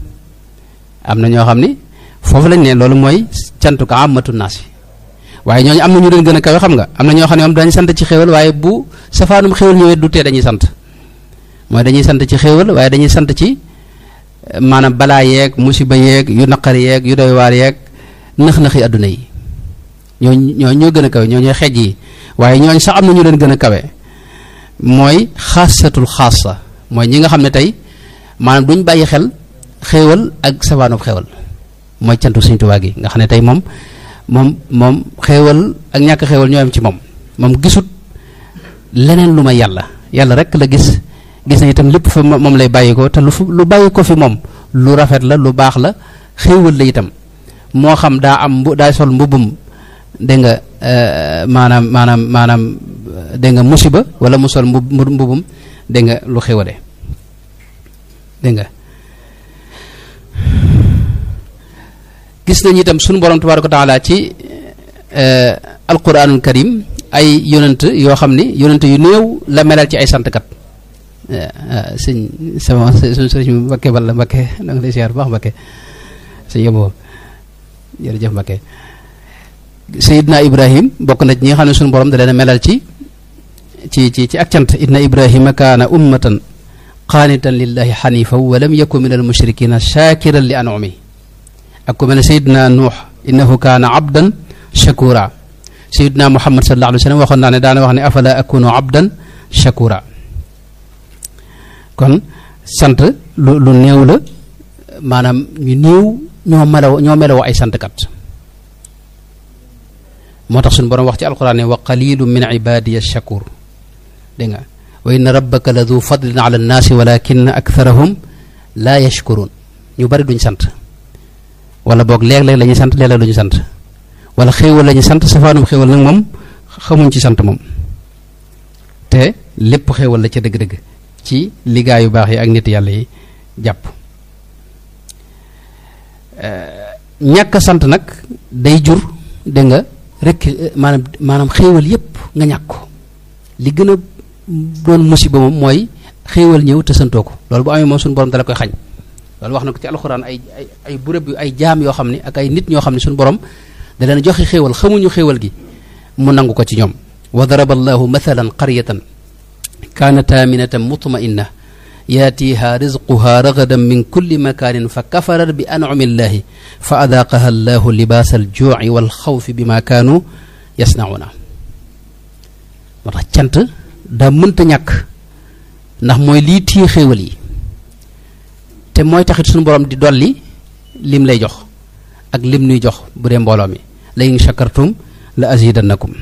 am na ñoo xam ni foofu lañ ne loolu mooy cantu ko amatu naas yi waaye ñooñu am na ñu leen gën a kawe xam nga am na ñoo xam ne moom dañuy sant ci xéewal waaye bu safaanum xéewal ñëwee du tee dañuy sant mooy dañuy sant ci xéewal waaye dañuy sant ci maanaam balaa yeeg musiba yeeg yu naqari yeeg yu doy waar yeeg nëx-nëxi adduna yi ñoo ñoo ñoo gën a kawe ñoo ñooy xeej yi waaye ñooñ sax am na ñu leen gën a kawe mooy xaasatul xaasa mooy ñi nga xam ne tey maanaam duñ bàyyi xel xéewal ak safaanub xéewal mooy cantu Sëñ Tuubaa gi nga xam ne tey moom moom moom xéewal ak ñàkk xéewal ñoo am ci moom moom gisut leneen lu ma yàlla yàlla rek la gis gis na itam lépp fa moom lay bàyyi ko te lu lu bàyyi ko fi moom lu rafet la lu baax la xéewal la itam moo xam daa am mbu daa sol mbubbum dégg nga maanaam maanaam maanaam dégg nga musiba wala mu sol mbub mbubum dégg nga lu xéwale dégg nga gis nañu itam sunu borom tabaaraka wa taala ci alquranul karim ay yonent yoo xam ni yonent yu néew la melal ci ay santkat sëñ sama suñu sëriñ Mbakke Balla Mbakke da nga lay siyaar bu baax Mbakke sëñ yóbboo jërëjëf Mbakke Seydina Ibrahim bokk na ci ñi nga xam ne suñu borom da leen a melal ci ci ci ci ak cant inna Ibrahima kaana ummatan qaanitan lillahi xanifa wa lam yakun min al mushrikina shakiran li anumi ak ku mel ne Seydina Nuux innahu kaana abdan shakura Seydina Muhammad sallallahu alayhi wa sallam waxoon naa ne daana wax ne afala akunu abdan shakura kon sant lu lu néew la maanaam ñu néew ñoo melaw ñoo melawoo ay santkat moo tax suñu borom wax ci alquran ne wa qalilu min ibadiya shakur dégg nga wa inna rabbaka la du fadlin ala nnaasi walakin aktharahum laa yashkurun ñu bari duñ sant wala boog léeg-léeg la ñuy sant léeg-léeg duñu sant wala xéewal la ñuy sant safaanum xéewal nag moom xamuñ ci sant moom te lépp xéewal la ca dëgg-dëgg ci liggéey yu baax yi ak nit yàlla yi jàpp ñàkk sant nag day jur dégg nga rek maanaam maanaam xéewal yépp nga ñàkk ko li gën a doon musiba moom mooy xéewal ñëw te santoo ko loolu bu amee moom suñu borom dala koy xañ loolu wax na ko ci alxuraan ay ay ay bërëb yu ay jaam yoo xam ne ak ay nit ñoo xam ne suñu borom da leen joxe xéewal xamuñu xéewal gi mu nangu ko ci ñoom wa daraba allahu mathalan qaryatan kaanat aminatan mutma'inna yaatiha rizquha ragadan min kulli makaanin fa kafarat bi an'ami llahi fa adaaqaha allahu libaasa aljuuci walxawfi bima kaanu yasnauna moo tax cant daa mënta ñàkk ndax mooy lii tii xéewal yi te mooy taxit suñu borom di dolli lim lay jox ak lim nuy jox bu dee mbooloo mi la in shakartum la azidannakum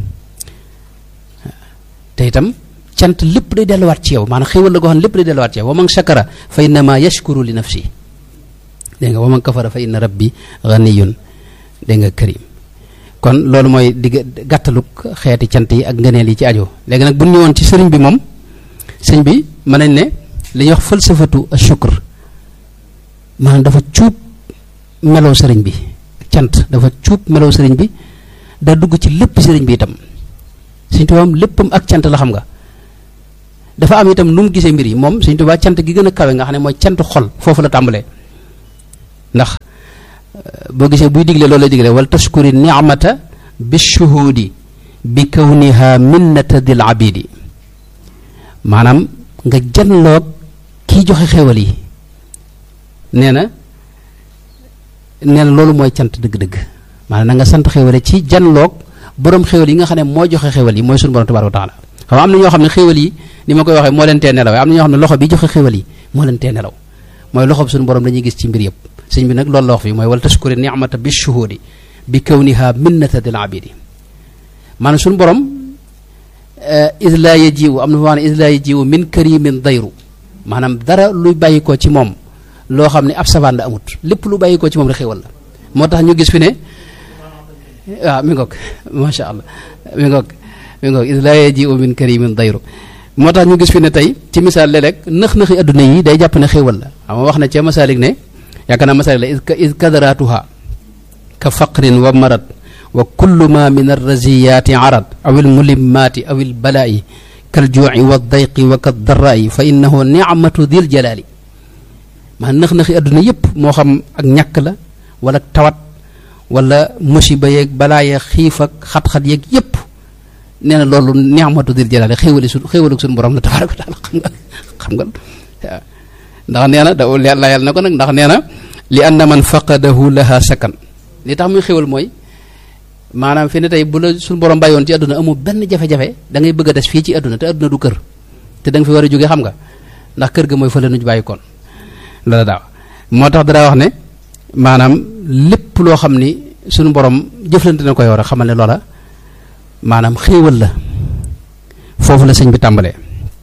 te itam cant lépp day delluwaat ci yow maanaam xéewal la goo xam ne lépp day delluwaat ci yow wa man shakara fa innama yashkuru li nafsi dégg nga wa man kafara fa inna rabbi ganiyun dégg nga karim kon loolu mooy digg gàttaluk xeeti cant yi ak ngëneel yi ci aju léegi nag bu ñu ñëwoon ci sëriñ bi moom sëñ bi mën nañ ne li ñuy wax falsafatu ashukr maanaam dafa cuub melow sëriñ bi cant dafa cuub melow sëriñ bi da dugg ci lépp sëriñ bi itam sëriñ tubaab léppam ak cant la xam nga dafa am itam nu mu gisee mbir yi moom Sëñ Tuubaa cant gi gën a kawe nga xam ne mooy cant xol foofu la tàmbalee ndax boo gisee buy digle loolu lay digle wal tashkuri ni'mata bi shuhudi bi kawniha minnata dil abidi maanaam nga janloog kiy joxe xéwal yi nee na nee na loolu mooy cant dëgg-dëgg maanaam na nga sant xéwale ci janloog borom xéwal yi nga xam ne moo joxe xéwal yi mooy suñu borom tabaaraka wa taala xam am na ñoo xam ne xéwal yi ni ma koy waxee moo leen tee nelaw am na ñoo xam ne loxo bi joxe xéwal yi moo leen tee nelaw mooy loxo bi suñu borom dañuy gis ci mbir yëpp sëñ bi nag loolu la wax fii mooy wal tashkuri ni'mata bi shuhudi bi kawniha minnata dil abidi maanaam suñu borom is laa yajiwu am na fa wax ne is laa yajiwu min karimin dayru maanaam dara luy bàyyi ko ci moom loo xam ne ab savaan la amut lépp lu bàyyi ko ci moom rek xéwal la moo tax ñu gis fi ne waaw mi ngoog macha allah mi ngoog mi ngoog is laa yajiwu min karimin dayru moo tax ñu gis fi ne tey ci misaal léeg-léeg nëx-nëxi adduna yi day jàpp ne xéwal la xam nga wax na ca masaalik ne yaakaar naa masaalik la is kadaratuha ka faqrin wa marad wa kullu ma min arraziyaati arad aw almulimmaati aw albalaa'i kaljuuci wa dayqi wa kaddaraa'i fa innahu nicmatu dil jalaali maa nëx-nëxi adduna yépp moo xam ak ñàkk la wala tawat wala musiba yeeg balaa yeeg xiif ak xat-xat yeeg yépp nee na loolu nicmatu dil jalaali xéewali su xéewalu suñu borom la tabaaraka wa taala xam nga xam nga ndax nee na da layal na ko nag ndax nee na li anna man faqadahu laha sakan li tax muy xéwal mooy maanaam fi ne tey bu la suñu borom bàyyoon ci àdduna amul benn jafe-jafe da ngay bëgg a des fii ci àdduna te àdduna du kër te da nga fi war a jóge xam nga ndax kër ga mooy fële nuñ bàyyi koon loola daaw moo tax dara wax ne maanaam lépp loo xam ni suñu borom jëflante na ko yow rek xamal ne loola maanaam xéewal la foofu la sëñ bi tàmbalee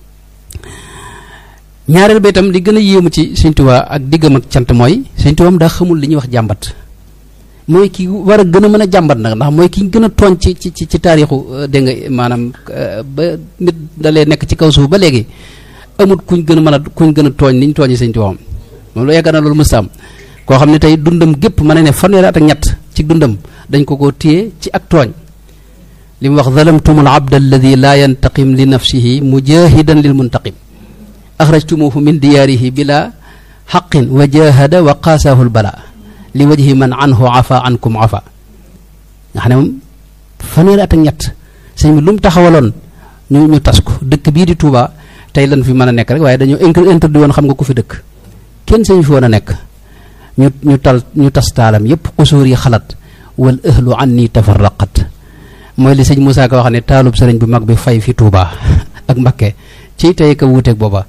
ñaareel ba itam li gën a yéemu ci Sëñ Tuubaa ak diggam ak cant mooy Sëñ Tuubaa daa xamul li ñuy wax jàmbat mooy ki war a gën a mën a jàmbat nag ndax mooy ki gën a tooñ ci ci ci taarixu dégg nga maanaam ba nit dalee nekk ci kaw suuf ba léegi amut kuñ gën a mën a kuñ gën a tooñ ni ñu tooñee Sëñ Tuubaa moom lu yaakaar na loolu mës am koo xam ne tey dundam gépp mën na ne fanweeri at ak ñett ci dundam dañ ko ko téye ci ak tooñ li mu wax zalamtum al abd alladi laa yantaqim li nafsihi mujahidan lil muntaqim axrajtumuhu min diyaarihi bila xaqin wa jahada wa qaasaahu lbala li wajhi man anhu afa ankum afa nga xam ne moom fanweeri at ak ñett sëñ bi lu mu taxawaloon ñu ñu tas ko dëkk bii di Touba tey lan fi mën a nekk rek waaye dañoo interdit woon xam nga ku fi dëkk kenn sëñ fi woon a nekk ñu ñu tal ñu tas taalam yépp xusuur yi xalat wal ahlu anni tafarraqat mooy li sëñ Moussa Ka wax ne taalub sëriñ bu mag bi fay fi Touba ak Mbakke ci tey ka wuuteeg booba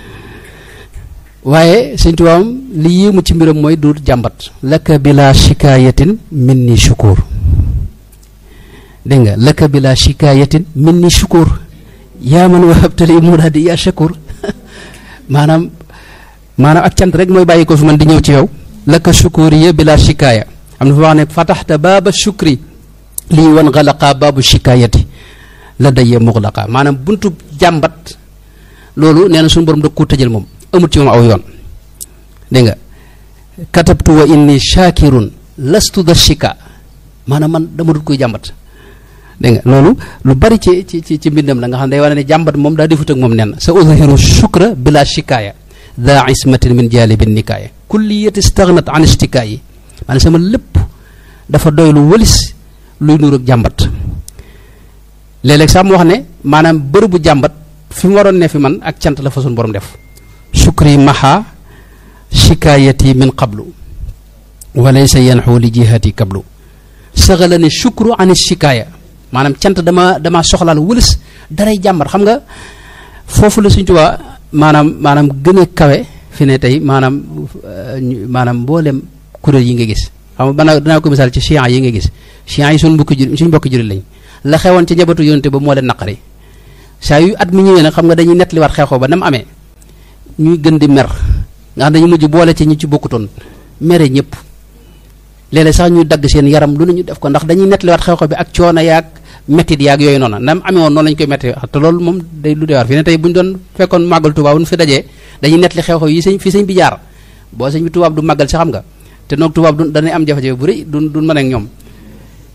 waaye sëñ tubaam li yéemu ci mbiram mooy du jàmbat laka bila shikaayatin min ni shukur dégg nga laka bila shikaayatin min ni shukur yaa man wahabtali muraadi yaa shakur maanaam maanaam ak cant rek mooy bàyyi ko fi man di ñëw ci yow laka shukuriya bila shikaaya am na fa wax ne fataxta baaba shukri lii wan xalaqa baabu shikaayati la dayee muxlaqa maanaam buntu jàmbat loolu nee na suñu borom da ko tëjal moom amut ci moom aw yoon dégg nga katabtu wa inni shakirun lastu da shika maanaam man dama dut koy jàmbat dégg nga loolu lu bari ci ci ci ci mbindam la nga xam ne day wane ne jàmbat moom daa defut ak moom nen sa uzhiru shukra bila shikaaya da ismatin min jalibin nikaaya kulliyati stagnat an istikaayi maanaam sama lépp dafa doy lu wëlis luy nuur ak jàmbat léeg-léeg sax mu wax ne maanaam bërëbu jàmbat fi mu waroon ne fi man ak cant la fa suñu borom def shukri maha shikaayati min qablu wa laysa yanxu li jihati qablu saxala ne shukru an shikaaya maanaam cant dama dama soxlaal wëlis daray jàmbat xam nga foofu la suñ tubaa maanaam maanaam gën a kawe fi ne tey maanaam maanaam mboolem kuréel yi nga gis xam nga banaa danaa ko misaal ci chiites yi nga gis chiites yi suñ mbokki jur suñ mbokki jurit lañ la xewoon ci njabootu yonente ba moo leen naqari saa yu at mi ñëwee nag xam nga dañuy nettaliwaat xeexoo ba na mu amee ñuy gën di mer nga xam dañu mujj boole ci ñi ci bokkutoon mere ñëpp léeg-léeg sax ñuy dagg seen yaram lu ne ñu def ko ndax dañuy nettaliwaat xeexoo bi ak coono yaag mettit yaag yooyu noonu na mu amee woon noonu lañu koy metti te loolu moom day lu deewaar fi ne tey bu ñu doon fekkoon màggal tubaab bu ñu fi dajee dañuy nettali xew-xew yi sëñ fi sëñ bi jaar boo sëñ bi tubaab du màggal si xam nga te noog tubaab du dañuy am jafe-jafe bu rëy du du mën ak ñoom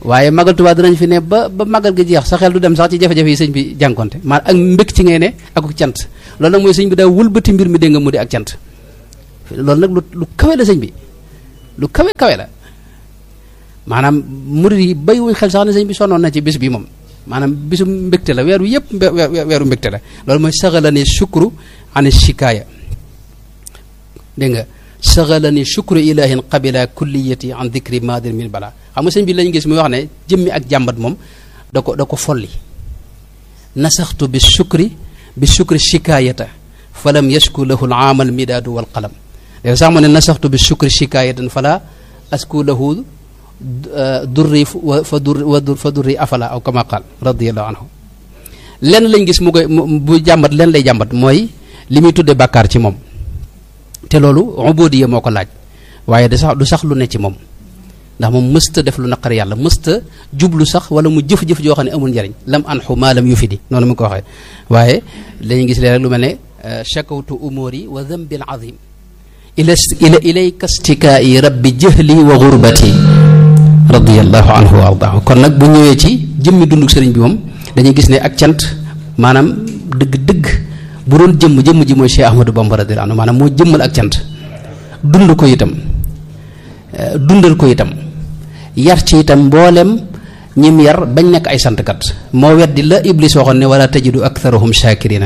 waaye magal Tuubaa dinañ fi ne ba ba magal gi jeex sa xel du dem sax ci jafe-jafe yi sëñ bi jànkonte maa ak mbég ci ngay ne ak cant loolu nag mooy sëñ bi daa wëlbati mbir mi dégg nga mu di ak cant loolu nag lu lu kawe la sëñ bi lu kawe kawe la maanaam murid yi bàyyiwuñ xel sax ne sëñ bi sonnoon na ci bis bi moom maanaam bisu mbégte la weer wi yëpp weeru mbégte la loolu mooy saxalani shukru an shikaaya dégg nga saxalani shukru ilahin qabila kulliyati an dikri madir min bala xam nga sëñ bi lañ gis muy wax ne jëmmi ak jàmbat moom da ko da ko folli nasaxtu bi shukri bi shukri shikaayata falam yashku lahu al aamal midaadu wal qalam léegi sax mu ne nasaxtu bi shukri shikaayatan fala asku lahu durri fa dur wa dur fa durri afala aw kama qaal radiallahu anhu lenn lañ gis mu koy bu jàmbat lenn lay jàmbat mooy li muy tudde bàkkaar ci moom te loolu ubudiya moo ko laaj waaye da sax du sax lu ne ci moom ndax moom mësta def lu naqar yàlla mësta jublu sax wala mu jëf-jëf joo xam ne amul njariñ lam anxu maa lam yufidi noonu mu ko waxee waaye lañu gis leen rek lu mel ne shakawtu umuri wa dambin azim ila ila ilayka stikaa'i rabbi jahli wa gurbati radiallahu anhu wa ardaahu kon nag bu ñëwee ci jëmmi dunduk sëriñ bi moom dañuy gis ne ak cant maanaam dëgg-dëgg bu doon jëmm jëmm ji mooy Cheikh Ahmadou Bamba radiyallahu anhu maanaam moo jëmmal ak cant dund ko itam dundal ko itam yar ci itam mboolem ñim yar bañ nekk ay santkat moo weddi la Iblis waxoon ne wala tajidu aktharahum shakirina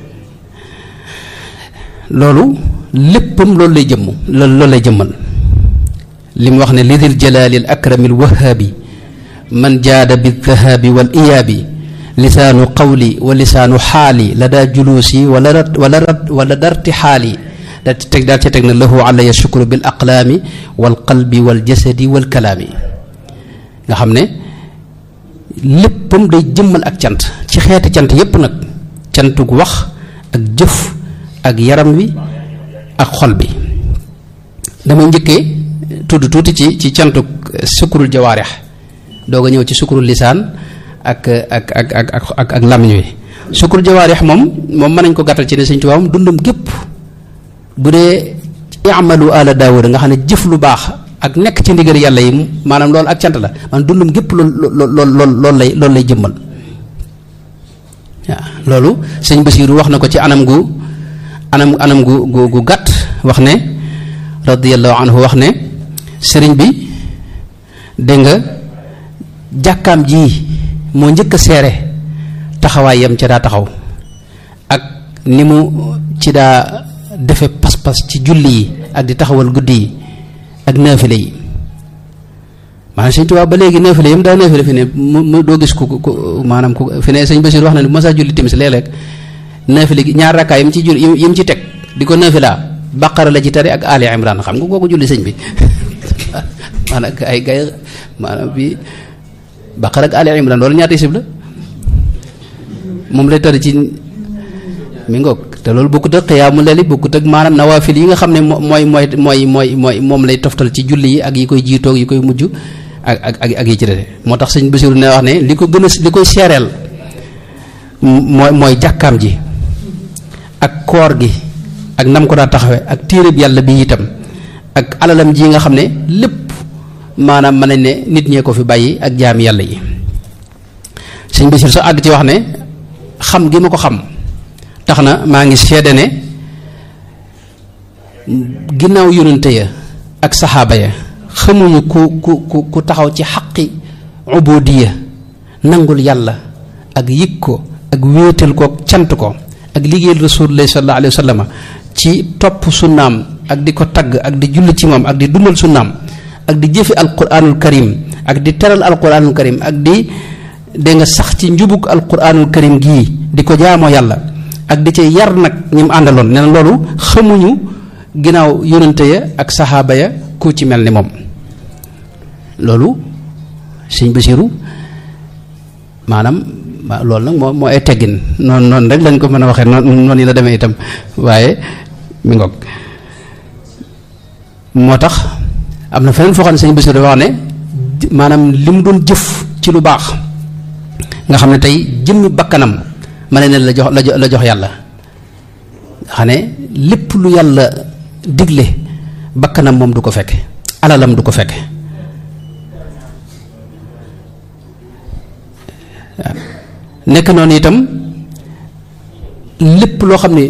loolu léppam loolu lay jëmm loolu loolu lay jëmmal li mu wax ne lidil jalaali al akrami al wahaabi man jaada bi dhahaabi wal iyaabi lisaanu qawli wa lisaanu xaali la daa juluusi wala rat wala rat wala darti xaali daal ci teg daal ci teg na lahu alaya shukru bil aqlaami wal qalbi wal jasadi wal kalaami nga xam ne léppam day jëmmal ak cant ci xeeti cant yépp nag cantug wax ak jëf ak yaram wi ak xol bi damay njëkkee tudd tuuti ci ci cantuk sukkurul jawaarix doog a ñëw ci sukkurul lisaan ak ak ak ak ak ak ak làmmiñ wi sukkurul jawaarix moom moom mën nañ ko gàttal ci ne Sëñ Tuubaa moom dundam gépp bu dee i'malu ala daawuda nga xam ne jëf lu baax ak nekk ci ndigal yàlla yi maanaam loolu ak cant la maanaam dundam gépp lool lool lool loolu lay loolu lay jëmmal waaw loolu sëñ Basiiru wax na ko ci anam gu anam anam gu gu gu gàtt wax ne radiyallahu anhu wax ne sëriñ bi dégg nga jàkkaam ji moo njëkk a seere taxawaayam ca daa taxaw ak ni mu ci daa defe pas-pas ci julli yi ak di taxawal guddi yi ak naafile yi maanaam sëñ Tuubaa ba léegi naafile yam daa naafile fi ne mu mu doo gis ku ku maanaam ku fi ne sëñ Basiir wax na ne bu ma saa julli timis léeg-léeg naafile gi ñaar rakkaa yam ci julli yam ci teg di ko naafilaa baqara la ci tari ak Ali Imran xam nga kooku julli sëñ bi maanaam ay gay maanaam bi baqara ak Ali Imran loolu ñaata sib la moom lay tari ci mi ngoog te loolu bokkut ak xiyaamu leli bokkut ak maanaam nawaafil yi nga xam ne mooy mooy mooy mooy mooy moom lay toftal ci julli yi ak yi koy jiitoog yi koy mujj ak ak ak ak yi ci dese moo tax sëñ Basiru ne wax ne li ko gën a li koy seereel mooy mooy jàkkaam ji ak koor gi ak nam ko daa taxawe ak téereb yàlla bi itam ak alalam ji nga xam ne lépp maanaam mën nañ ne nit ñee ko fi bàyyi ak jaam yàlla yi sëñ Basiru sax àgg ci wax ne xam gi ma ko xam tax na maa ngi seede ne ginnaaw yonente ya ak saxaaba ya xamuñu ku ku ku ku taxaw ci xaqi ubudiya nangul yàlla ak yëg ko ak wéetal ko cant ko ak liggéeyal rasulullah sallallahu alayhi wa sallam ci topp sunnaam ak di ko tagg ak di julli ci moom ak di dundal sunnaam ak di jëfi alquranul karim ak di teral alquranul karim ak di da nga sax ci njubug alquranul karim gii di ko jaamoo yàlla ak di ci yar nag ñi mu àndaloon nee na loolu xamuñu ginnaaw yonente ya ak saxaaba ya ku ci mel ni moom loolu sëñ Basiru maanaam loolu nag moo moo ay teggin noonu noonu rek lañ ko mën a waxee noonu noonu yi la demee itam waaye mi ngoog moo tax am na feneen foo xam ne sëñ Basiru wax ne maanaam li mu doon jëf ci lu baax nga xam ne tey jëmmi bakkanam ma ne la jox la jox la jox yàlla xam ne lépp lu yàlla digle bakkanam moom du ko fekke alalam du ko fekke nekk noonu itam lépp loo xam ne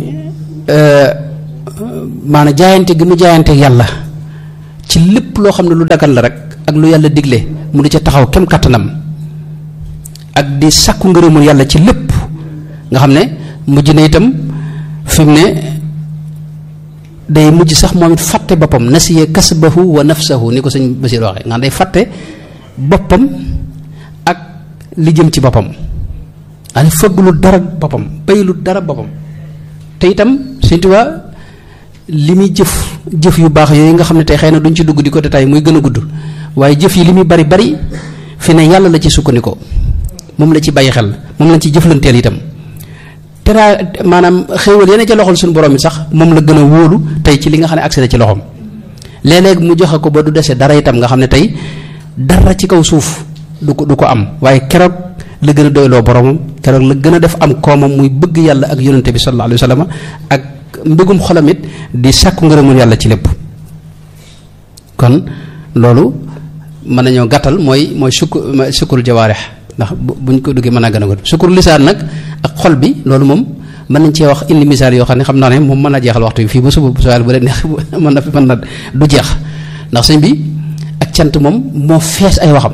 maanaam jaayante gi mu jaayante yàlla ci lépp loo xam ne lu dagal la rek ak lu yàlla digle mu di ca taxaw kem kattanam ak di sàkku ngërëmul yàlla ci lépp nga xam ne mujj na itam fi mu ne day mujj sax moom it fàtte boppam nasiya kasbahu wa nafsahu ni ko sëñ Basiir waxee nga xam day fàtte boppam ak li jëm ci boppam ani fëgglu dara boppam baylu dara boppam te itam Sëñ Tuubaa li muy jëf jëf yu baax yooyu nga xam ne tey xëy na duñ ci dugg di ko détail muy gën a gudd waaye jëf yi li muy bari bari fi ne yàlla la ci sukkandikoo moom la ci bàyyi xel moom lañ ci jëflanteel itam teraa maanaam xéewal yeneen ca loxol suñu borom it sax moom la gën a wóolu tey ci li nga xam ne accès ci loxoom léeg-léeg mu joxe ko ba du dese dara itam nga xam ne tey dara ci kaw suuf du ko du ko am waaye keroog la gën a doyloo boromam keroog la gën a def am koomam muy bëgg yàlla ak yonente bi sallallahu alayhi wa sallam ak mbëggum xolam it di sàkku ngërëmul yàlla ci lépp kon loolu mën nañoo gàttal mooy mooy sukk sukkur jawaarix ndax buñ ko duggee mën naa gën a gudd sukkur lisaan nag ak xol bi loolu moom mën nañ cee wax indi misaal yoo xam ne xam naa ne moom mën naa jeexal waxtu bi fii ba suba bu soobee bu leen neex mën na mën na du jeex ndax sëñ bi ak cant moom moo fees ay waxam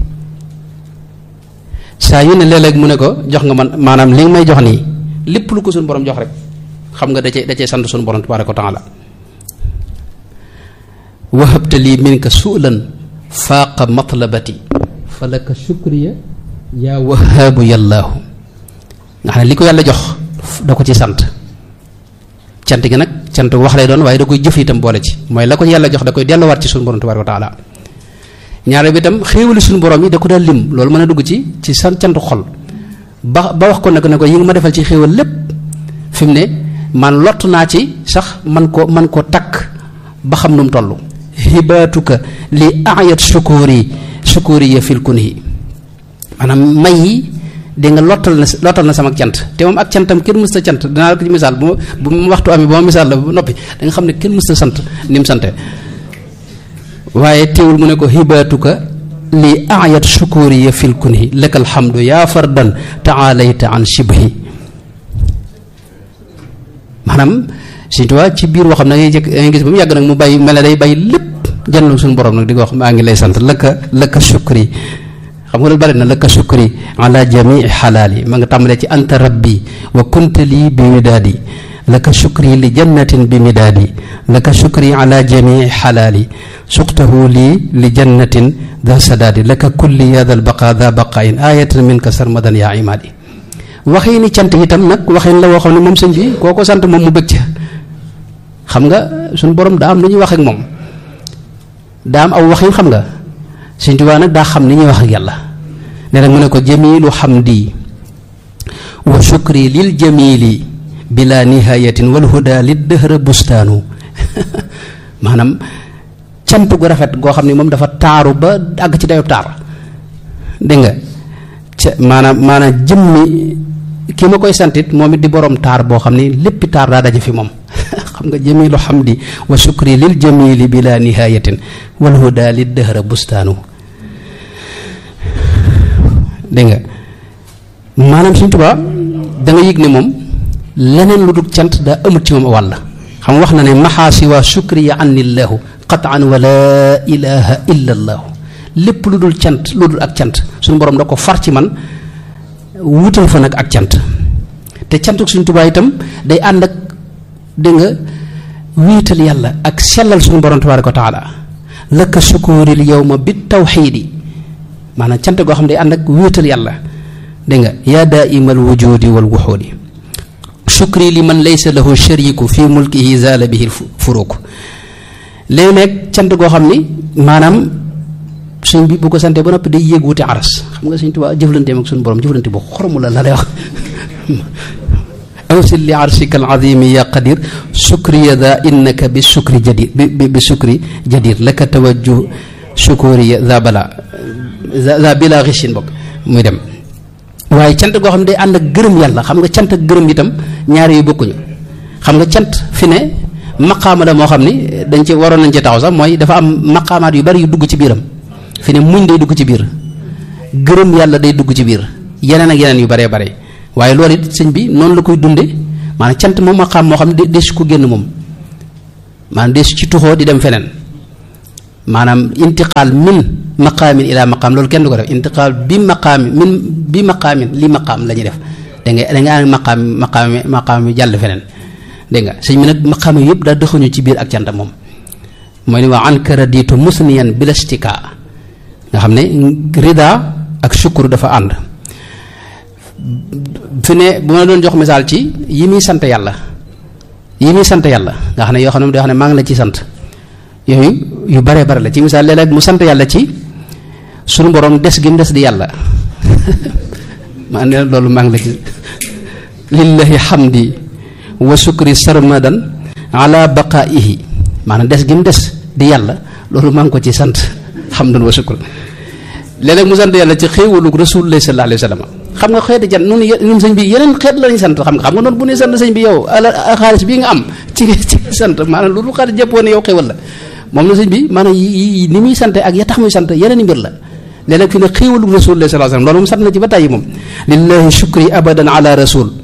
saa yu ne léeg-léeg mu ne ko jox nga man maanaam li nga may jox nii lépp lu ko suñu borom jox rek xam nga da cee da cee sant suñu borom tabaaraka wa taala wahabta lii minka suulan faaqa matlabati fa laka shukriya yaa wahaabu yàllaahu nga xam ne li ko yàlla jox da ko ci sant cant gi nag cant wax lay doon waaye da koy jëf itam boole ci mooy la ko yàlla jox da koy delluwaat ci suñu borom tabaaraka wa taala ñaare bi itam xéewali suñu borom yi da ko daal lim loolu mën a dugg ci ci san cantu xol ba ba wax ko nag ne ko yi nga ma defal ci xéewal lépp fi mu ne man lott naa ci sax man ko man ko takk ba xam nu mu toll hibaatuka li ayat sukuri sukuri ya fil kunhi maanaam may yi di nga lottal na lottal na sama cant te moom ak cantam kenn mës ta cant dinaa la ko ci misaal bu ma bu ma waxtu amee ba ma misaal la ba noppi da nga xam ne kenn mës ta sant ni mu sante waaye teewul mu ne ko hibaatuka li ayat sukuri ya fil kunhi laka alhamdu yaa fardan taalayta an shibhi maanaam Sëñ Tuubaa ci biir waxam na ngay jëkk ngay gis ba mu yàgg nag mu bàyyi mel ne day bàyyi lépp jànn suñu borom nag di ko wax maa ngi lay sant laka laka shukri xam nga loolu bari na laka shukri ala jamii xalaali ma nga tàmbalee ci anta rabbi wa kunta lii bi midaadi laka shukri li jannatin bi midaadi laka shukri ala jamii xalaali suqtahu lii li jannatin da sadaadi laka kulli ya dal baqa da baqain ayatan minka sarmadan yaa imaadi waxee ni cant itam nag waxeen la woo xam ne moom sëñ bi koo ko sant moom mu bëgg ca xam nga suñu borom daa am lu ñuy wax ak moom daa am aw waxin xam nga Sëñ Tuubaa nag daa xam ni ñuy wax ak yàlla ne nag mu ne ko jamilu xamdi wa shukri lil jamili bila nihayatin wal huda lid dëhra bustaanu maanaam cant gu rafet goo xam ne moom dafa taaru ba àgg ci dayob taar dégg nga ca maanaam maanaam jëmmi ki ma koy santit moom it di borom taar boo xam ni léppi taar daa daje fi moom xam nga jamilu xamdi wa shukri lil jamili bila nihayatin wal huda lid dëhra bustaanu dégg nga maanaam Sëñ Tuubaa da nga yëg ne moom leneen lu dul cant daa amut ci moom wàll xam wax na ne maxaasi waa shukri ya annillahu qataan wa laa ilaha illa allahu lépp lu dul cant lu dul ak cant suñu borom da ko far ci man wutal fa nag ak cant te cantuk Sëñ Tuubaa itam day ànd ak dégg nga wéetal yàlla ak sellal suñu borom tabaaraka wa taala laka sukuuril yawma bi tawxiidi maanaam cant goo xam ne day ànd ak wéetal yàlla dégg nga yaa daaimal wujudi wal wuxuudi shukri li man laysa lahu shariku fi mulkihi zaala bihi furuuk léeg-léeg cant goo xam ni maanaam suñ bi bu ko santee ba noppi day yéeg wuti aras xam nga suñ Tuubaa jëflanteem ak suñu borom jëflante bu xoromu la la lay wax awsil li arshika al azimi ya qadir sukriya da innaka bi sukri jadir bi bi sukri jadir laka tawajjuh sukuriya za bala za bila xichin bokk muy dem waaye cant goo xam ne day ànd ak gërëm yàlla xam nga cant ak gërëm itam ñaari yu bokkuñu xam nga cant fi ne maqaama la moo xam ni dañ ci waroon nañ ci taxaw sax mooy dafa am maqaamaat yu bari yu dugg ci biiram fi ne muñ day dugg ci biir gërëm yàlla day dugg ci biir yeneen ak yeneen yu baree bare waaye loolu it sëñ bi noonu la koy dunde maanaam cant moom ma xam moo xam ne des ko génn moom maanaam des ci tuxoo di dem feneen maanaam intiqaal min maqaamin ila maqaam loolu kenn du ko def intiqaal bi maqaamin min bi maqaamin li maqaam la ñuy def da nga da nga am maqaam maqaam maqaam mi jàll feneen dégg nga sëñ bi nag maqaam yëpp daa dëxuñu ci biir ak cant moom mooy ni waa anka raditu musniyan bilastika nga xam ne rida ak sukkur dafa ànd fi ne bu ma doon jox misaal ci yi muy sant yàlla yi muy sant yàlla nga xam ne yoo xam ne yoo xam ne maa ngi la ci sant yooyu yu bare bare la ci misaal léeg-léeg mu sant yàlla ci sunu borom des gi mu des di yàlla maa ne loolu maa ngi la ci lillahi hamdi wa sukri sarmadan ala baqaihi maanaam des gi mu des di yàlla loolu maa ngi ko ci sant hamdan wa sukr léeg-léeg mu sant yàlla ci xéewalu rasulullah sallallahu alayhi wa sallam xam nga xeeti jan nun nun sëñ bi yeneen xeet lañu sant xam nga xam nga noonu bu ñuy sant sëñ bi yow ala xaalis bii nga am ci ci sant maanaam loolu xaalis jëppoo ne yow xéwal la moom la sëñ bi maanaam yi ni muy sant ak ya tax muy sant yeneen i mbir la léeg-léeg fi ne xéewalu rasulullah sallallahu alayhi wa sallam loolu moom sant na ci ba tàyyi moom lillahi shukri abadan ala rasul